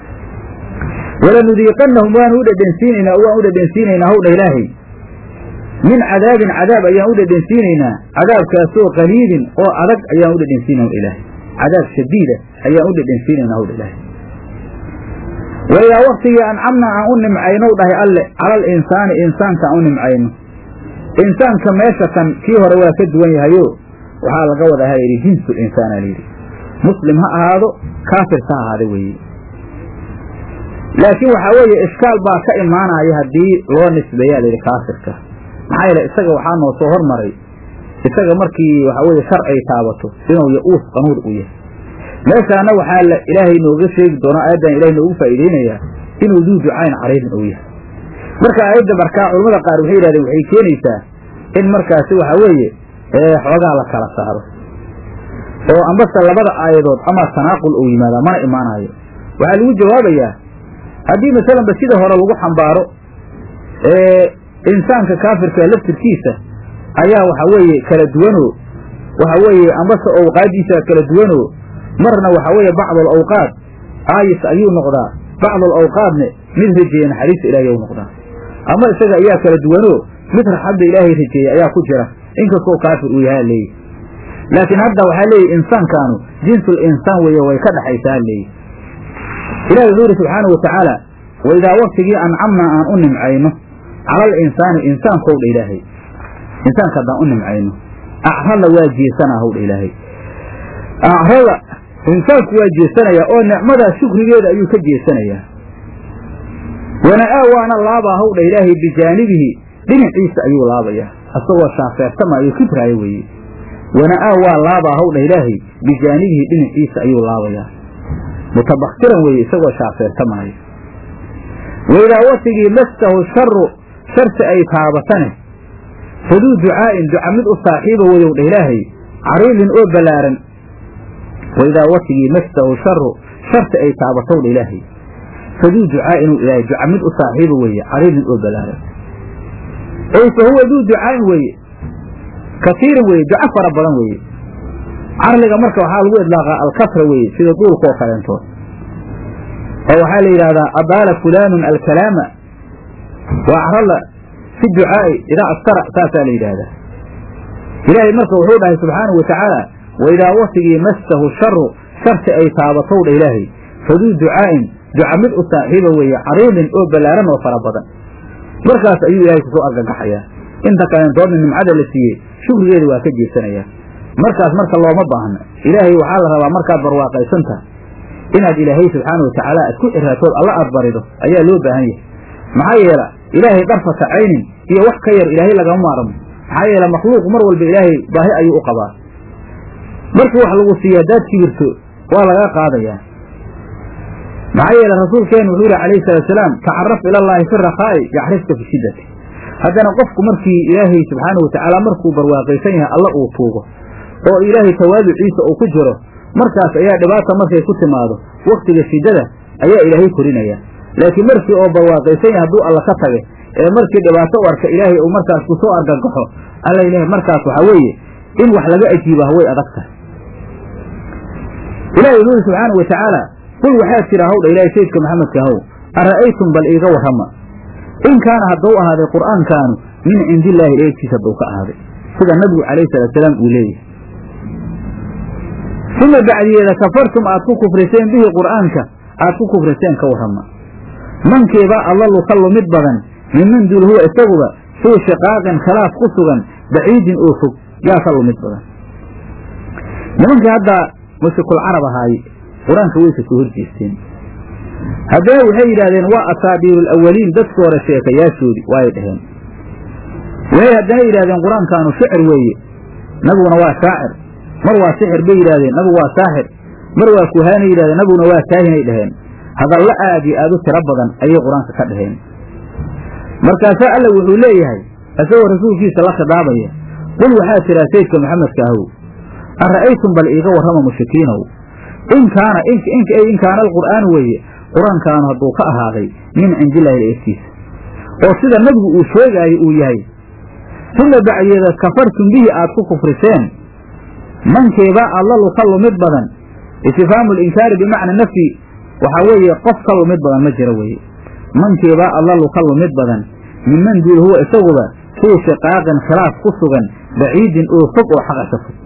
walanudiiqannahum waanu u dhedhensiinaynaa oo waan u dhedhensiinaynaa howdha ilaahay min cadaabin cadaab ayaan u dhedhensiinaynaa cadaabkaasoo qaliilin oo adag ayaan u dhedhensiinayna ilaahay cadaab shadiida ayaan u dhedhensiinaynaa howdha ilaahay waidaa waktigii ancamna aan u nimcaynow dhahay alle calal insaani insaanka aan u nimcayno insaanka meesha kan kii hore waa ka duwan yahayo waxaa laga wadaa halayidhi jinsul insaana layidhi muslim ha ahaado kaafirka ha ahaada weeye laakiin waxaa weeye ishkaal baa ka imaanaya haddii loo nisbeeyaa layidhi kaafirka maxaa yeele isaga waxaa noo soo hormaray isaga markii waxaa weeye shar ay taabato inuu ya-uus qanuud u yahay meeshaana waxaa la ilaahay nooga sheegi doonaa aayaddan ilahay noogu faa'iideynayaa inuu duu ducayn cariirin uu yahay marka aayadda markaa culamada qaar waxay yidhahdeen waxay keenaysaa in markaasi waxaa weeye xoogaa la kala saaro oo ambase labada aayadood ama tanaaqul uu yimaadaa mana imaanayo waxaa lagu jawaabayaa haddii masalanba sida hore lagu xambaaro insaanka kaafirka laftirkiisa ayaa waxa weeye kala duwanoo waxa weeye ambase awqaadiisa kala duwanoo marna waxa weeye bacdul awqaad aayis ayuu noqdaa bacdul awqaadne mid rajeeye naxariista ilaahay u noqdaa ama isaga ayaa kala duwanoo mid raxadda ilaahay rajeeyey ayaa ku jira inkastoo kaafir uu yahaa leeyihi laakiin hadda waxaa leeyihi insaankaanu jinsul insaan weeye way ka dhaxaysaa leeyihi ilahi wuxuu yidhi subxaanau watacaala waidaa waktigii ancamnaa aan u nimcayno calal insaani insaankow dha ilaahay insaanka haddaan u nimcayno acradna waa jeesanaa howdha ilaahay acrada insaanku waa jeesanayaa oo nicmadaas shukrigeeda ayuu ka jeesanayaa wana'aa waana laabaa hawdha ilaahay bijaanibihi dhinaciisa ayuu laabayaa asagoo shaafeertamaayo kibraayo weeye wana'aa waa laabaa hawdha ilaahay bijaanibihi dhinaciisa ayuu laabayaa mutabakiran weeye isagoo shaafeertamaayo waidaa watigii mastahu sharu sharti ay taabatane faduu ducaa'in duca mid u saaxiiba weyow dha ilaahay cariidin oo ballaaran waidaa watigii mastahu sharu sharti ay taabatow dha ilaahay faduu ducaa'in ilaahay duca mid u saaxiiba weeye cariidin oo ballaaran ey fa huwa duu ducaa'in weeye kasiirin weeye duco fara badan weeye carliga marka waxaa lagu idlaaqaa alkasra weeye sida duulkaoo kaleentood oo waxaa la yidhahdaa adaala fulaanun alkalaama wa acrala fi ducaa'i idaa askara saasaa la yidhaahdaa ilaahay marka wuxuu dhahay subxaanahu wa tacaala waidaa watigii mastahu sharu sharti ay taabatow dha ilaahay faduu ducaa'in duca mid u saaxiiba weeye cariidin oo ballaaran oo fara badan markaas ayuu ilaahay kusoo argagaxayaa inta kaleentoodna nimcada la siiyey shukrigeeda waa ka jeesanayaa markaas marka looma baahna ilaahay waxaa la rabaa markaad barwaaqaysan tahay inaad ilaahay subxaana wa tacaala aad ku xiraatood alla aad barido ayaa loo baahan yahay maxaa yeela ilaahay darfata caynin iyo wax ka yar ilaahay lagama maarmo maxaa yeele makhluuq mar walba ilaahay baahi ayuu u qabaa markii wax lagu siiyo haddaad kibirto waa laga qaadayaa maxaa yeele rasuulkeenu wuxuu yihi calayhi salaatusalaam tacaraf ilallaahi fi rakhaa'i yaxrifka fi shiddati haddana qofku markii ilaahay subxaana wa tacaala markuu barwaaqaysan yahay alla uu tuugo oo ilaahay tawaaduciisa uu ku jiro markaas ayaa dhibaata markay ku timaado waktiga shiddada ayaa ilaahay korinaya laakiin markii oo barwaaqaysan yahay hadduu alla ka tage ee markii dhibaato u arka ilaahay uu markaas ku soo argagaxo alla ilahay markaas waxaa weeye in wax laga ajiibaha way adag tahay ilahi wuxuu yidhi subxaana wa tacaala qul waxaad tiraa hawdha ilaahay sayidka maxamedka ahow ara'aytum bal iiga warrama in kaana hadduu ahaaday qur'aankaanu min cindillaahi eegtiisa hadduu ka ahaaday sida nabigu calayhi salaatusalaam uu leeyahay uma bacdiyeeda kafartum aad ku kufriseen bihi qur'aanka aad ku kufriseen ka warrama mankiibaa allalu ka lumid badan minman duul huwa isaguba fii shiqaaqin khilaaf ku sugan baciidin oo fog yaa ka lumid badan nimankii hadda mushrikul carab ahaaye qur-aanka way ka soo horjeesteen haddana waxay yidhahdeen waa asaabiiru alawaliin dadka hore sheekayaashoodii waay dhaheen waxay haddana yidhahdeen qur-aankaanu shicir weeye nabiguna waa shaacir mar waa sixir bay yidhahdeen nabigu waa saaxir mar waa kuhaanay yidhahdeen nabiguna waa kaahinay dhaheen hadalla aad iyo aad u tiro badan ayay qur-aanka ka dhaheen markaasaa alla wuxuu leeyahay isagoo rasuulkiisa la khidaabaya qul waxaa tiraa sayidka maxamedka ahow ara'aytum bal iiga warrama mushrikiinow in kaana in kaana alqur'aanu weeye qur-aankaanu hadduu ka ahaaday min cindillahi laegtiisa oo sida nabigu uu sheegaayo uu yahay uma bacdeeda kafartum bihi aad ku kufriseen mankeebaa allalu ka lumid badan istifhaamu linkaari bimacna nafyi waxaa weeye qof ka lumid badan ma jiro weeye mankeebaa allalu ka lumid badan minman duul huwa isaguba fii shiqaaqin khilaaf ku sugan baciidin oo fog oo xaqa ka fog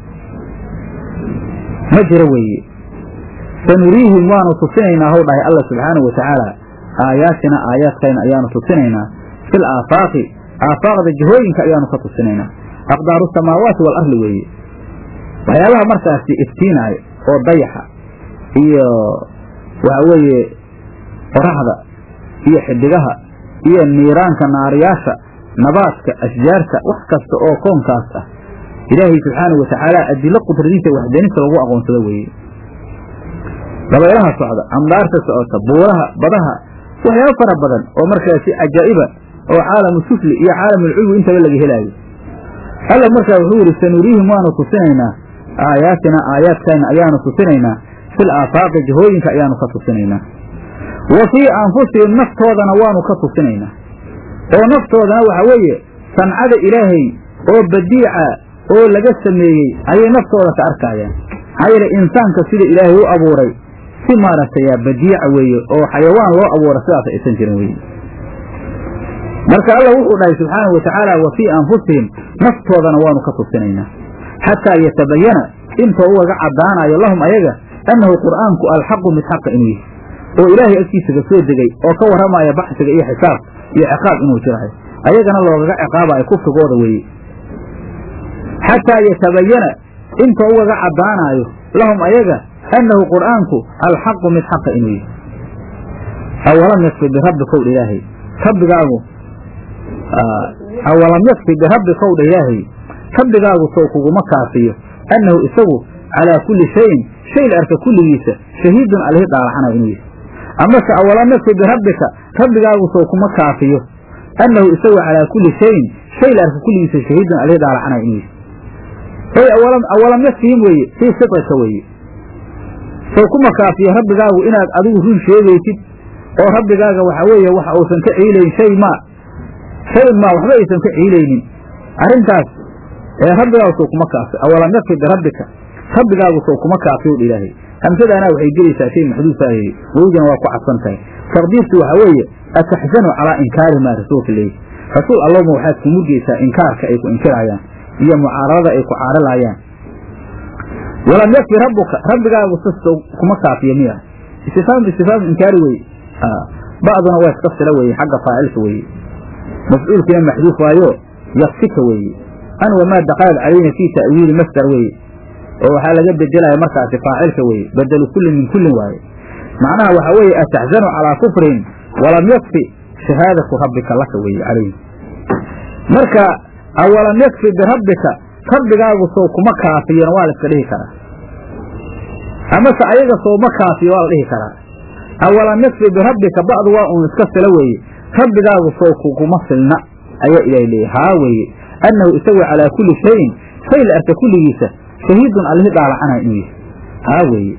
ma jiro weeye sanuriihim waanu tusinaynaa how dhahay alla subxaanahu wa tacaala aayaatina aayaadkayna ayaanu tusinaynaa fil aafaaqi aafaaqda jihooyinka ayaanu ka tusinaynaa aqdaaru samaawaati waalarli weeye waxyaabaha markaasi iftiinaayo oo dayaxa iyo waxa weeye qoraxda iyo xidigaha iyo niiraanka naariyaasha nabaadka ashjaarta wax kasta oo koonkaas ah ilaahay subxaanahu wa tacaala adilo qudradiisa waxdanista lagu aqoonsado weeye dabaylaha socda amdaarta socota buuraha badaha waxyaabo fara badan oo markaasi cajaa'iba oo caalamu sufli iyo caalamulculwi intaba laga helaayo alla markaa wuxuu yidhi sanuriihim waanu tusinaynaa aayaatina aayaadkayna ayaanu tusinaynaa fil aafaaqi jihooyinka ayaanu ka tusinaynaa wa fii anfusihim naftoodana waanu ka tusinaynaa oo naftoodana waxa weeye sancada ilaahay oo badiica oo laga sameeyey ayay naftooda ka arkaayaan maxaa yeele insaanka sida ilaahay u abuuray si maaragtay badiica weeye oo xayawaan loo abuura sidaas aysan jirin weye marka alla wuxuu dhahay subxaanahu wa tacaala wa fii anfusihim naftoodana waanu ka tusinaynaa xataa yatabayana intoo ugaga caddaanayo lahum ayaga annahu qur'aanku alxaqu mid xaqa inuu yahay oo ilaahay agtiisa ka soo degay oo ka warramaya baxsiga iyo xisaab iyo ciqaab inuu jirahay ayagana loogaga ciqaabayo kufrigooda weeye xataa yatabayana intoo ugaga caddaanaayo lahum ayaga annahu qur'aanku alxaqu mid xaqa inuu yahay awalam yakfi birabbikow dha ilaahay rabbigaagu awalam yakfi birabbikow dha ilaahay rabbigaagu sow kuguma kaafiyo annahu isagu calaa kulli shayin shay la arka kulligiisa shahiidun alihi dhaalaxana inuu yahay amase awalam yakfi birabbika rabbigaagu sow kuma kaafiyo annahu isagu calaa kulli shayin shay la arka kulligiisa shahiidun alihi dhaalaxana inuu yahay oy awalam awalam yakfihim weeye fii sidqika weeye sow kuma kaafiyo rabbigaagu inaad adigu run sheegaysid oo rabbigaaga waxa weeye waxa uusan ka ciilayn shay maa shay maa waxba aysan ka ciilaynin arrintaas ee rabbigaagu sow kuma kaafiyo awalam yakfi birabbika rabbigaagu sow kuma kaafiyo dha ilaahay hamsadaanaa waxay gelaysaa shay maxduufaayey wowdina waa ku cadsan tahay taqdiirtu waxa weeye ataxzanu calaa inkaari maa rasuulka leeyi rasuul allowma waxaad ku murgaysaa inkaarka ay ku inkiraayaan iyo mucaaradada ay ku caarilaayaan walam yakfi rabbuka rabbigaagu sis kuma kaafiyo miya istifaam istifaam inkaari weye ba'duna waa iska sila weeye xagga faacilka weeye mafcuulkiina maxduuf waayo yakfika weeye an wamaa daqalad calayna fii ta'wiili masdar weeye oo waxaa laga bedelaya markaasi faacilka weeye bedelu kullin min kullin waaye macnaha waxa weeye ataxzanu calaa kufrin walam yakfi shahaadatu rabbika laka weeye calayhi marka awalam yakfi birabbika rabbigaagu sow kuma kaafiyona waa la iska dhihi karaa amase ayaga sow ma kaafiyo waa la dhihi karaa awalam yakfi birabbika ba'du waa uun iska fila weeye rabbigaagu sow kuguma filna ayaa ilaah leeyay haa weeye annahu isagu calaa kulli shayin shay la arka kulligiisa shahiidun allihi dhaalacana inuu yahay haa weeye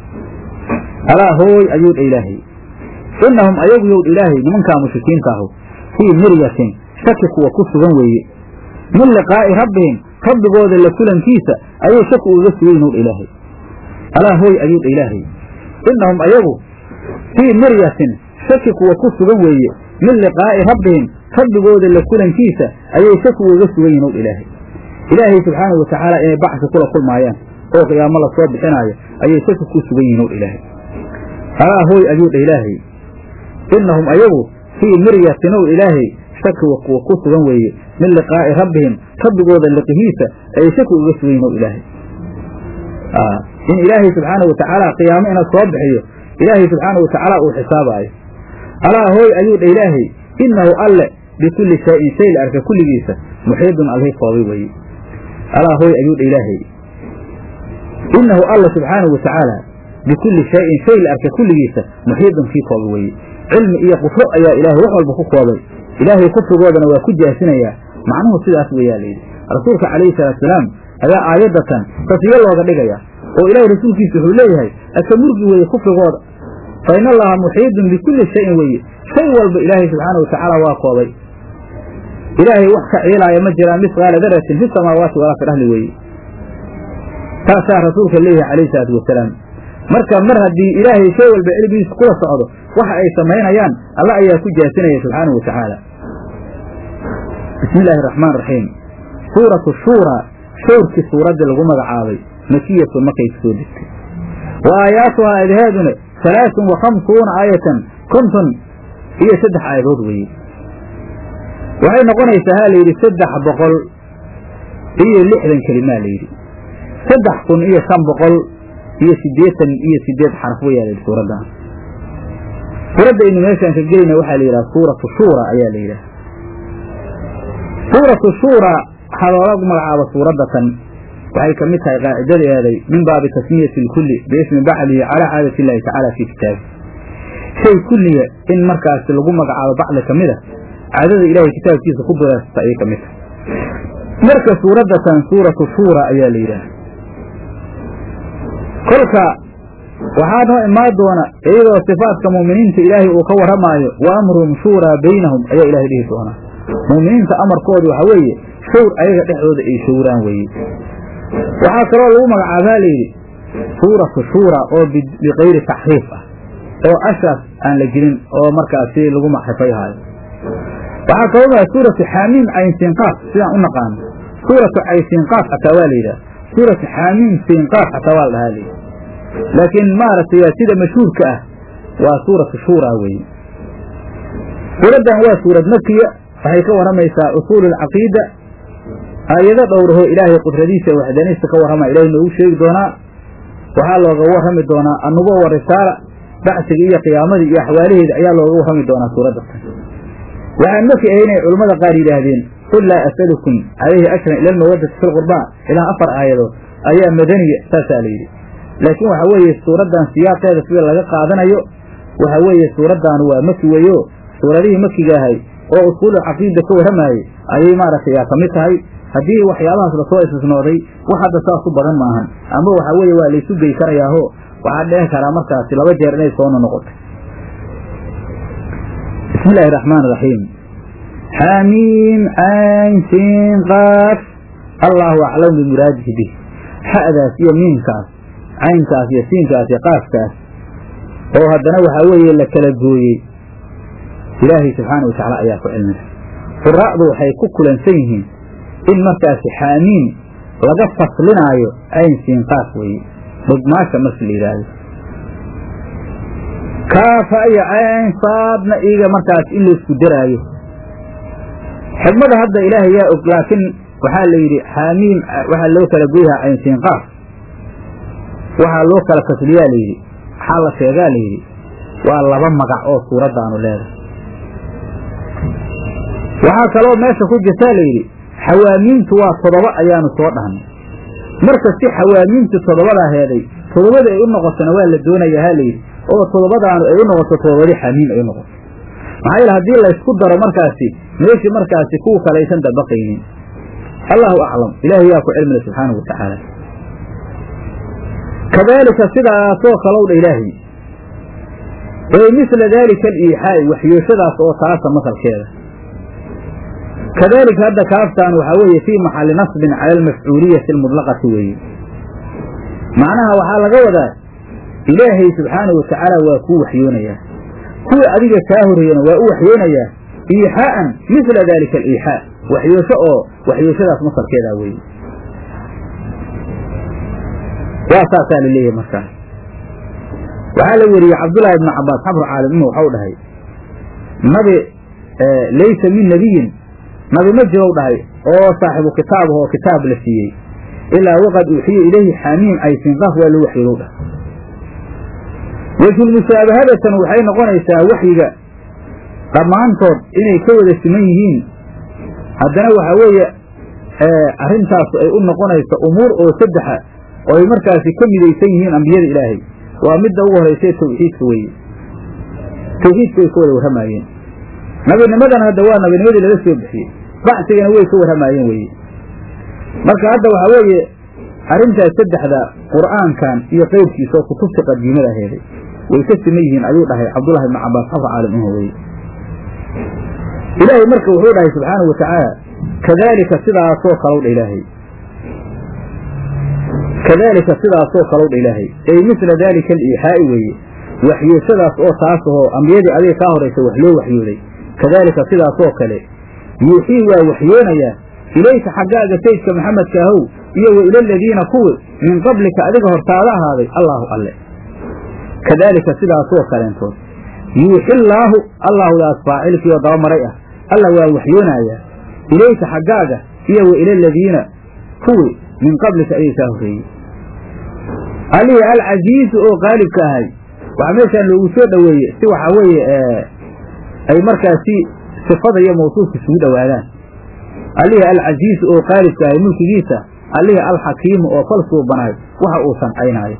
alaa hooy ayuu dha ilaahay innahum ayagu yow dha ilaahay nimankaa mushrikiinta ahu fii miryatin shaki kuwa ku sugan weeye min liqaa'i rabbihim rabbigooda la kulankiisa ayay shaki ugaga sugayn ow dha ilaahay alaa hooy ayuu dha ilaahay innahum ayagu fii miryatin shaki kuwa ku sugan weeye min liqaa'i rabbihim rabbigooda la kulankiisa ayay shaki ugaga sugan yihin ow dha ilaahay ilaahay subxaanahu watacaala inay bacsi kula kulmaayaan oo qiyaamo la soo bixinaayo ayay shaki ku sugan yihin ow dha ilaahay alaa hooy ayuu dha ilaahay innahum ayagu fii miryatin ow ilaahay shaki kuwa ku sugan weeye min liqaa'i rabbihim rabbigooda liqihiisa ayay shaki uga sugan yihin ow ilaahay in ilaahay subxaanahu watacaala qiyaamo ina soo bixiyo ilaahay subxaanahu watacaala uu xisaabaayo alaa hooy ayuu dha ilaahay innahu alle bikulli shayin shay la arka kulligiisa muxiidun alhi koobay weeye alaa hooy ayuu dha ilaahay innahu alla subxaanahu watacaala bikulli shayin shay la arka kulligiisa muxiidun kii koobay weeye cilmi iyo qudro ayaa ilaahay wax walba ku koobay ilaahay kufrigoodana waa ku jaasinayaa macnuhu sidaas weeyaa layidhi rasuulka calayhi salaatusalaam ayaa aayaddatan tasyo looga dhigaya oo ilaahay rasuulkiisa wuxuu leeyahay aka murgi weeye kufrigooda fa in allaha muxiidun bikulli shayin weeye shay walba ilaahay subxaana watacaala waa koobay ilaahay wax ka ciilaaya ma jiraan misqaala daratin fi samaawaati walaa fi dhahli weeye taasaa rasuulka leeyahay calayhi salaatu wasalaam marka mar haddii ilaahay shay walba cilmigiisa kula socdo waxa ay samaynayaan alla ayaa ku jaasinaya subxaanahu watacaala bismi illaahi araxmaan raxiim suuratu shuuraa shawrkii suuraddii lagu magacaabay makiyatun markay soo degtay wa aayaatuhaa adhaaduna halaaثun wa khamsuuna aayatan konton iyo saddex aayadood weeye waxay noqonaysaa ha layidhi saddex boqol iyo lixdan kelimaa layidhi saddex kun iyo shan boqol iyo siddeetan iyo sideed xaraf weyaa layidhi suuraddan suuradda aynu meeshaan ka gelayna waxaa la yidhaha suuratu shuura ayaa la yidhaha suuratu shuura waxaa loola magacaaba suuraddatan waxay ka mid tahay qaacidadeeday min baabi tasmiyati lkulli biismi bacdihi calaa caadati illahi tacaala fii kitaabi shay kulliya in markaasi lagu magacaabo bacdi ka mid a caadada ilahay kitaabkiisa ku duraasta ayay ka mid tahay marka suuraddatan suuratu shuura ayaa la yidhaha kolka waxaa noo imaan doona iyadoo sifaadka muuminiinta ilaahay uu ka warramaayo wa amruhum shuuraa baynahum ayaa ilahay dhihi doonaa muuminiinta amarkooda waxaa weeye shawr ayaga dhexdooda ay shawraan weeye waxaa kaloo lagu magacaabaa layidhi suuratu shuura oo bikayri taxriif ah oo ashaas aan la gelin oo markaasi lagu maxrifayhaayo waxaa kaloo maa suuratu xaamiim caynsiinqaaf sidaan u naqaano suuratu caysiinqaaf xataa waa la yidhaha suuratu xaamiim siinqaaf xataa waa la dhahaa layidhi laakiin maaragtay sida mashhuurka ah waa suuratu shuura weeye suuraddan waa suurad makiya waxay ka warramaysaa usuul alcaqiida aayado dhowrahoo ilaahay qudradiisa waxdaaniista ka warrama ilahay noogu sheegi doonaa waxaa looga warrami doonaa annubuwa wa risaala bacsiga iyo qiyaamadii iyo axwaalaheeda ayaa looga warrami doonaa suuradda tan waxaan markii ahaynay culammada qaar yidhaahdeen qul laa asalukum calayhi ajran ila almawaddati fi lqurbaa ilaa afar aayadood ayaa madaniya saasaa la yidhi laakiin waxa weeye suuraddan siyaaqeeda sida laga qaadanayo waxa weeye suuraddaanu waa maki weeyo suuradihii makiga ahay oo usuulu caqiida ka warramaayey ayay maaragtay yaa ka mid tahay haddii waxyaabahaas lasoo istisnooday wax hadda saas u badan maahan ama waxa weeye waa laysu gey karayaaho waxaa dhehi karaa markaasi laba jeer inay soo nonoqotay bismi illaahi raxmaan raxiim xaamiim cayn siin qaaf allaahu aclam bimuraadihi bih xa'daas iyo miimkaas caynkaas iyo siinkaas iyo qaafkaas oo haddana waxaa weeye la kala gooyey ilaahay subxaana wa tacaala ayaa ku cilmida quraa'du waxay ku kulansan yihiin in markaasi xaamiim laga faslinaayo cayn siin qaaf weeye dhugmaasha marki la yidhaahdo kaafa iyo cayn saadna iiga markaas in laysku daraayo xigmada hadda ilaahay yaa og laakiin waxaa la yidhi xaamiim waxaa loo kala goyahaa cayn siin qaaf waxaa loo kala fasliyaa layidhi waxaa la sheegaa layidhi waa laba magac oo suuraddaanu leedahay waxaa kaloo meesha ku jirtaa layidhi xawaamiintu waa toddoba ayaanu soo dhahnay marka si xawaamiintu toddobadaa heeday toddobada ay u noqotona waa la doonayaa ha layidhi oo toddobadaanu ay u noqoto toddobadii xamiim ay u noqoto maxaa yeele haddii laysku daro markaasi meeshii markaasi kuwa kalaysan dabaqaynin allahu aclam ilaahay yaa ku cilmila subxaanahu wa tacaala kadaalika sidaasoo kalowdha ilaahay ee misla daalika aliixaa'i waxyooshadaas oo taasa masalkeeda kadaalika hadda kaaftaan waxaa weeye fii maxalli nasbin cala almafcuuliyati almudlaqati weeye macnaha waxaa laga wadaa ilaahay subxaanahu wa tacaala waa kuu waxyoonayaa kuwa adiga kaa horreeyana waa u waxyoonayaa iixaa'an misla daalika aliixaa waxyoosho oo waxyooshadaas masalkeedaa weeye waa saasaa la leeyahay markaas waxaa la weriyey cabdullaahi ibnu cabbaas xabru caalimima waxau dhahay nabi laysa min nebiyin nabi ma jirow dhahay oo saaxibu kitaabah oo kitaab la siiyey ilaa waqad uuxiya ilayhi xaamiim aysinqaaf waa loo waxyoodow dhahay wejhulmushaabahadatan waxay noqonaysaa waxyiga dhammaantood inay ka wada siman yihiin haddana waxaa weeye arrintaasu ay u noqonayso umuur oo saddexa oo ay markaasi ka midaysan yihiin ambiyada ilaahay waa midda ugu horaysa tawxiidka weeye tawxiidka way ka wada warramaayeen nabinimadan hadda waa nabinimadii laga soo bixiyey bacsigana way ka warramaayeen weeye marka hadda waxaa weeye arrintaas saddexda qur'aankan iyo qeyrkiisa oo kutubta qadiimada aheeday way ka siman yihiin ayuu dhahay cabdullahi ibnu cabbaas xafr caalim uho weye ilaahay marka wuxuu dhahay subxaanahu wa tacaala kadaalika sidaasoo kalow dha ilaahay kadaalika sidaasoo kalow dha ilaahay ay misla daalika aliixaa'i weeye waxyooshadaas oo taas ahoo ambiyadii adiga kaa horaysa wax loo waxyooday kadaalika sidaasoo kale yuuxii waa waxyoonayaa ilayka xaggaaga saydka maxamedka ahow iyo wa ila aladiina kuwi min qablika adiga hortaada ahaaday allaahu alle kadaalika sidaasoo kaleentood yuuxillaahu allaahudaas faacilkiioo dabamaray ah alla waa waxyoonayaa ilayka xaggaaga iyo wa ila aladiina kuwi min qablika ayay kaa horreeyey allihii alcasiizu oo qaalibka ahay waxaa meeshaan loogu soo dhoweeye si waxaa weeye ay markaasi sifada iyo mawsuufka isugu dhowaadaan allihii alcasiizu oo qaalibka ahay mulkigiisa allihii alxakiimu oo fal suubanaay waxa uu sancaynaayo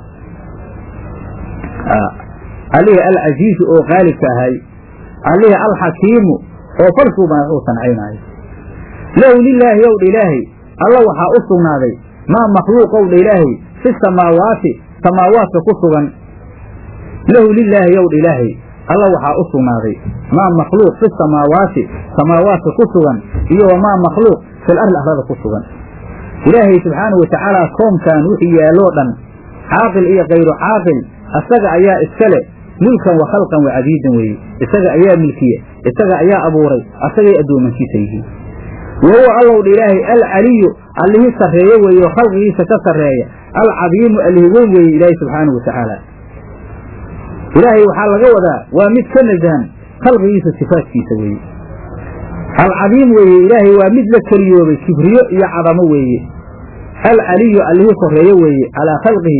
allihii alcasiizu oo qaalibka ahay allihii alxakiimu oo fal suubanaay wax uu sancaynaayo lahu lilaahi owdha ilaahay alla waxaa u sugnaaday maa makhluuq owdha ilaahay fi samaawaati samaawaadka ku sugan lahu lilaahi owdha ilaahay alla waxaa u sugnaaday maa makhluuq fi samaawaati samaawaadka ku sugan iyo wamaa makhluuq fil arli arlada ku sugan ilaahay subxaanahu wa tacaala koomkan wixii yaalloo dhan caaqil iyo kayru caaqil isaga ayaa iska leh mulkan wa khalqan wa cabiidan weeye isaga ayaa milkiya isaga ayaa abuuray asagay addoomankiisa yihiin wa huwa allowdha ilaahay alcaliyu allihii sarreeye weeye oo khalqigiisa ka sarreeya alcadiimu allihi weyn weeye ilaahay subxaanahu wa tacaala ilaahay waxaa laga wadaa waa mid ka nasahan khalqigiisa sifaadkiisa weeye alcadiim weeye ilaahay waa mid la keliyoobay kibriyo iyo cadamo weeye alcaliyu allihii korreeye weeye calaa khalqihi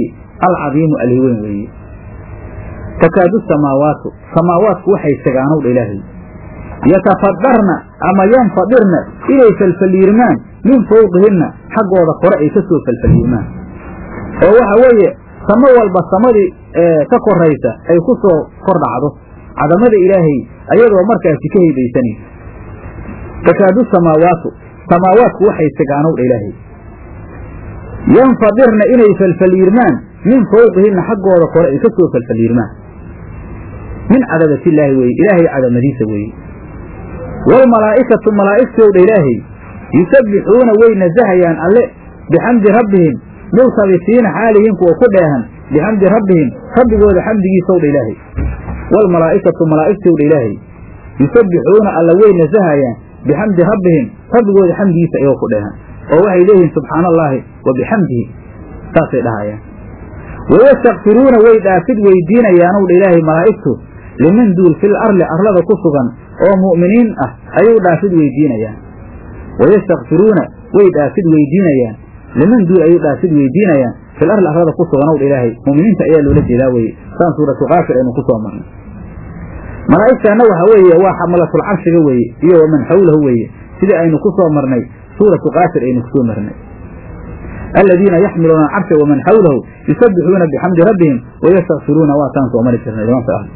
alcadiimu aliweyn weeye takaadu samaawaatu samaawaatku waxay segaanowdha ilaahay yatafadarna ama yanfadirna inay falfaliirmaan min fawqihinna xaggooda kore ay ka soo falfaliirmaan oo waxa weeye samo walba samadii ka koraysa ay ku soo kor dhacdo cadamada ilaahay ayadoo markaasi ka heybaysanaysa takaadu samaawaatu samaawaatku waxay segaanowdha ilaahay yanfadirna inay falfaliirmaan min fawqihinna xaggooda kore ay ka soo falfaliirmaan min cadabatillaahi weeye ilaahay cadamadiisa weeye waalmalaa'ikatu malaa'igtowdha ilaahay yusabbixuuna way nasahayaan alle bixamdi rabbihim multabisiina xaalihiin kuwa ku dheehan bixamdi rabbihim rabbigooda xamdigiisowdha ilaahay waalmalaa'ikatu malaa'igtowdha ilaahay yusabbixuuna alla way nasahayaan bixamdi rabbihim rabbigooda xamdigiisa iyagoo ku dheehan oo waxay leeyihiin subxaana allaahi wa bixamdihi saasay dhahayaan wayastakfiruuna way dhaafid weydiinayaanowdha ilaahay malaa'igtu liman duul fil arli arlada ku sugan oo mu'miniin ah ayuu dhaafid weydiinayaan wayastakfiruuna way dhaafid weydiinayaan liman duul ayuu dhaafid weydiinayaan fil arli arlada ku suganowdha ilaahay mu'miniinta ayaa loola jeedaa weye saan suuratu kaafir aynu ku soo marnay malaa'igtaana waxa weeye waa xamalatul carshiga weeye iyo waman xawlahu weeye sidii aynu ku soo marnay suuratu kaafir aynu kusoo marnay aladiina yaxmiluuna alcarsha waman xawlahu yusabbixuuna bixamdi rabbihim wayastakfiruuna waataan soo mari jirnay nimanka ah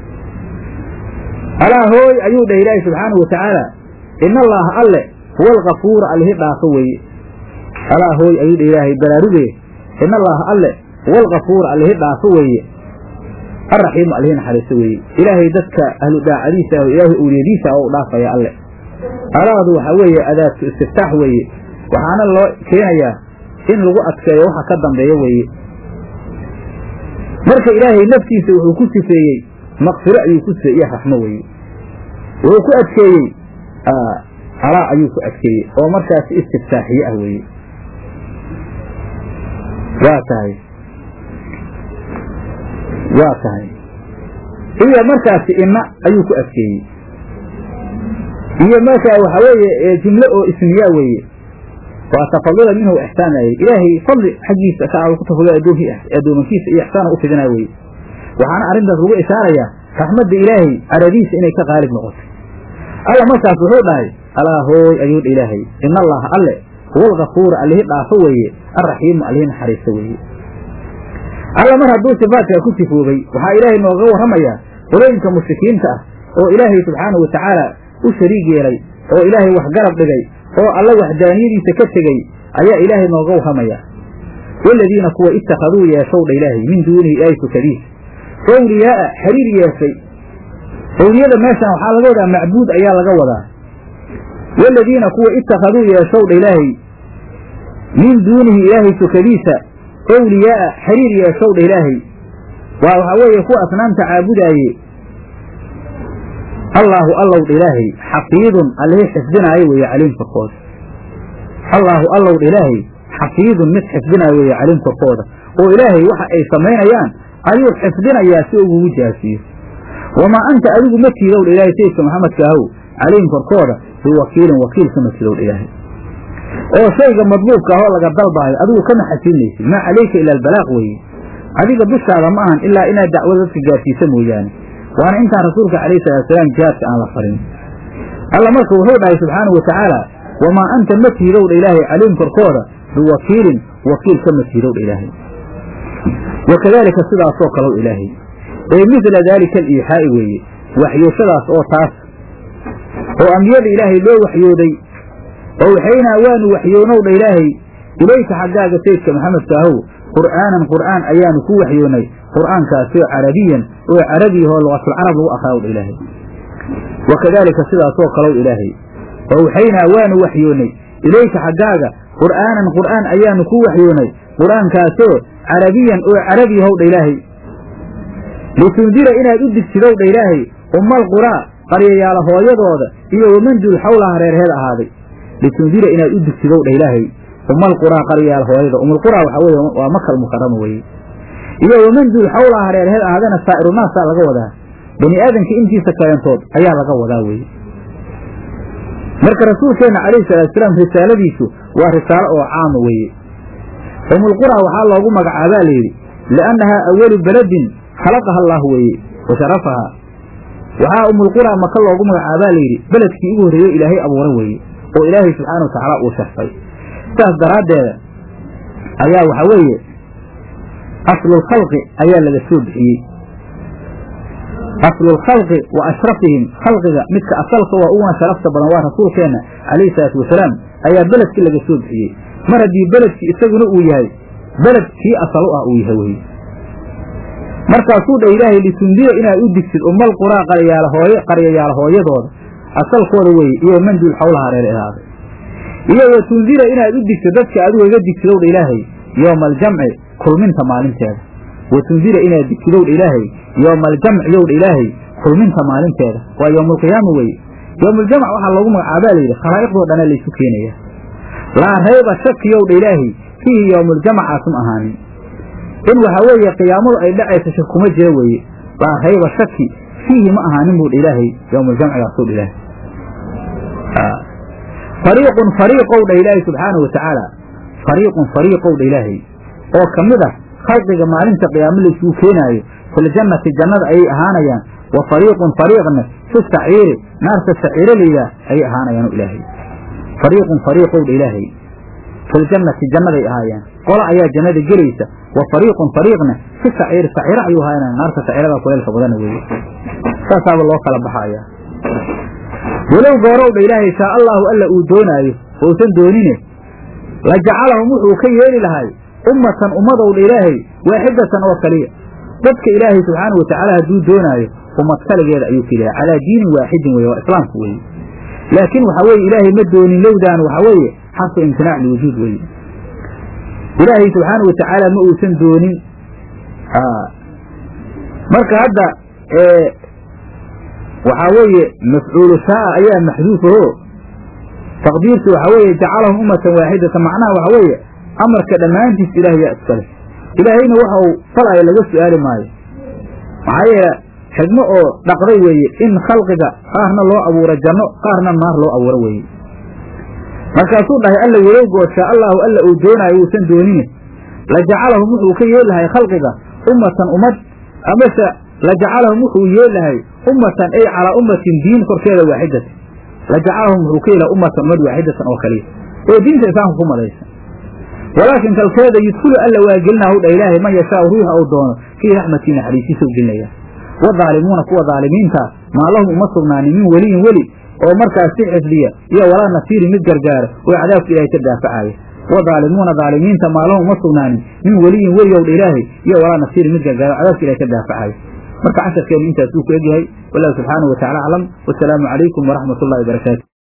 alaa hooy ayuu dhah ilaahi subxaanahu watacaala ina allaaha alle huwa alkafuura allihi dhaafo weeye alaa hooy ayuu dhah ilaahay baraaruge ina allaaha alle huwa alkafuura allihi dhaafo weeye alraxiimu allihi naxariiso weeye ilaahay dadka ahlu daacadiisa ah ilaahay awliyadiisa oo u dhaafaya alle alaadu waxaa weeye adaadku istiftaax weeye waxaana loo keenayaa in lagu adkeeyo waxa ka dambeeya weeye marka ilaahay naftiisa wuxuu ku sifeeyey maqfiro ayuu ku sifeeye iyo raxmo weeye wuxuu ku adkeeyey alaa ayuu ku adkeeyey oo markaasi istiftaaxiye ah weeye waa tahay waa tahay iyo markaasi inna ayuu ku adkeeyey iyo markaa waxaa weeye jumlo oo ismiyaa weeye waa tafadula minhu ixsaanay ilaahay fadli xaggiisa ka ku tafadula addoomankiisa iyo ixsaana u fidinaa weye waxaana arrintaas lagu ishaarayaa raxmadda ilaahay caradiisa inay ka qaalib noqotay alla markaas wuxuu dhahay alaa hooy ayuu dha ilaahay ina allaha alle huwa alkafuura allihi dhaafo weeye alraxiimu allihi naxariisto weeye alla mar hadduu sifaadkaa ku sifoobay waxaa ilaahay nooga warramayaa qolooyinka mushrikiinta ah oo ilaahay subxaanahu watacaala u shariig yeelay oo ilaahay wax garab dhigay oo alla waxdaaniyadiisa ka tegey ayaa ilaahay nooga warramaya waaladiina kuwa ittakhaduu yeeshowdha ilaahay min duunihi ilaahay sukadiis awliyaa'a xiriir yeeshay awliyada meeshan waxaa laga wadaa macbuud ayaa laga wadaa waaladiina kuwa ittakhaduu yeeshowdha ilaahay min duunihi ilaahay sukadiisa awliyaa'a xiriir yeeshowdha ilaahay waa waxaa weeye kuwa asnaamta caabudaaye allaahu allowdha ilaahay xafiidun allihii xifdinaayo weeye caliim korkooda allaahu allowdha ilaahay xafiidun mid xifdinaayo weeye caliim korkooda oo ilaahay waxa ay samaynayaan ayuu xifdinayaa si ugugu jaasiyo wamaa anta adigu ma tiidowdha ilaahay sayidka maxamedka ahow caliim korkooda biwakiilin wakiil kama tidowdha ilaahay oo shayga madluubka ahoo laga dalbaayo adigu kama xasilinaysid maa calayka ila albalaaq weeye adiga dushaada ma ahan ilaa inaad dacwada dadka gaarsiisa mooyaane waana intaan rasuulka calayhi salaatusalaam jihaadka aan la farin alla marka wuxuu dhahay subxaanahu watacaala wamaa anta ma tiidowdha ilaahay caliim korkooda biwakiilin wakiil kama tiidowdha ilaahay wakadaalika sidaasoo kalow ilaahay ee midla daalika aliixaa'i weeye waxyooshadaas oo taas oo ambiyada ilaahay loo waxyooday oo waxaynaa waanu waxyoonowdha ilaahay ilayka xaggaaga sayidka maxamedka ahow qur'aanan qur'aan ayaanu ku waxyoonnay qur'aankaasoo carabiyan oo carabiyahoo luqatulcarab lagu akhaawdha ilaahay wakadaalika sidaasoo kalow ilaahay oo waxaynaa waanu waxyoonnay ilayka xaggaaga qur'aanan qur'aan ayaanu ku waxyoonnay qur'aankaasoo carabiyan oo carabiyahowdha ilaahay litundira inaad u digsidowdha ilaahay ummal quraa qaryayaala hooyadooda iyo wamanduul xawlaha reerheed ahaaday litundira inaad u digsidowdha ilaahay ummal quraa qaryayaal hooyada umulquraa waxaa weye waa makal mukarama weeye iyo wamanduul xawlaha reerheed ahaadana saa'irunaasaa laga wadaa bani aadamka intiisa kalentood ayaa laga wadaa weeye marka rasuulkeenna calayhi salaatusalaam risaaladiisu waa risaalo oo caama weeye umulquraa waxaa loogu magacaabaa layidhi liannahaa awalu beledin khalaqaha allah weeye wa sharafahaa waxaa umulquraa maka loogu magacaabaa layidhi beledkii ugu horreeyo ilaahay abuura weeye oo ilaahay subxaana wa tacaala uu sharfay sidaas daraaddeeda ayaa waxaa weeye aslulkhalqi ayaa laga soo bixiyey aslulkhalqi wa ashrafihim khalqiga midka asalka waa uguna sharafta badan waa rasuulkeenna calayhi salaatu wasalaam ayaa beledkii laga soo bixiyey mar haddii beledkii isaguna uu yahay beled kii asal u ah uu yahay weye markaasuu dha ilaahay litundira inaad u digtid umal quraa qaryayaal hooye qaryayaal hooyadooda asalkooda weeye iyo manduul xawlaha reer ahaaday iyo wa tundira inaad u digtid dadka adigu iga digtidowdha ilaahay yooma aljamci kulminta maalinteeda wa tundira inaad digtidowdha ilaahay yooma aljamci yowdha ilaahay kulminta maalinteeda waa yowmaalqiyaama weeye yowmualjamc waxaa loogu magacaabaa layidhi khalaa'iqdoo dhana laysu keenaya laa rayba shakiyowdha ilaahay fiihi yowmualjamcaasum ahaanin in waxaa weeye qiyaamadu ay dhacaysa shak kuma jira weeye laa rayba shaki fiihi ma ahaanin buudha ilaahay yowmualjamcigaasuu dha ilaahay fariiqun fariiqow dha ilaahay subxaana wa tacaala fariiqun fariiqow dha ilaahay oo ka mid ah khalqiga maalinta qiyaamo laysugu keenaayo filjannati jannada ayay ahaanayaan wa fariiqun fariiqna fi saciiri naarta saciiro layidhaah ayay ahaanayaan ilaahay fariiqun fariiqow dha ilaahay filjannati jannaday ahaayaan qola ayaa jannada gelaysa wa fariiqun fariiqna fi saciiri saciiro ayuu ahaanayaan naarta saciirada kuleelka badana weeye saasaaba loo kala baxaya walow goorow dha ilaahay shaa allaahu alla uu doonaayo ousan doonine la jacalahum wuxuu ka yeeli lahay ummatan ummadow dha ilaahay waaxidatan oo kaliya dadka ilaahay subxaana wa tacaala hadduu doonaayo ummad kaligeeda ayuu ka ilahay calaa diinin waaxidin weye waa islaamku weeye laakiin waxaa weeye ilaahay ma doonin lowdaan waxaa weeye xarfu imtinaac liwujuud weeye ilaahay subxaana wa tacaala ma uusan doonin marka hadda waxaa weeye mafcuulu shaaa ayaa maxduufaho taqdiirtu waxaa weeye jacalahum ummatan waaxidatan macnaha waxaa weeye amarka dhammaantiis ilaah yaa iskale ilaahayna waxa uu falaya laga su'aali maayo maxaa yeele xigmo oo dhaqday weeye in khalqiga qaarna loo abuuro janno qaarna naar loo abuuro weeye markaasuu dhahay alla walowgoo shaa allaahu alla uu doonaayo uusan doonine la jacalahum wuxuu ka yeelahay khalqiga ummatan ummad amase la jacalahum wuxuu yeelahay ummatan ay calaa ummatin diin korkeeda waaxidatan la jacalahum wuxuu ka yeelahay ummatan ummad waaxidatan oo kaliya oo diinta islaamka ku madaysan walaakin kalkeeda yudkulu alla waa gelinahu dha ilaahay man yashaau ruuxa uu doono fii raxmatii naxariisiisa u gelinaya wadaalimuuna kuwa daalimiintaa maa lahum uma sugnaanin min weliyin weli oo markaas si xifdiya iyo walaa nasiiri mid gargaara oo cadaabka ilaahay ka daafacaya wadaalimuuna daalimiinta maa lahum uma sugnaanin min weliyin weli ow dha ilaahay iyo walaa nasiiri mid gargaara oo cadaabka ilahay ka daafacaya marka casharkeenu intaas uu ku egyahay wallahu subxaanahu wa tacala aclam wasalaamu calaykum waraxmat ullahi wabarakaatu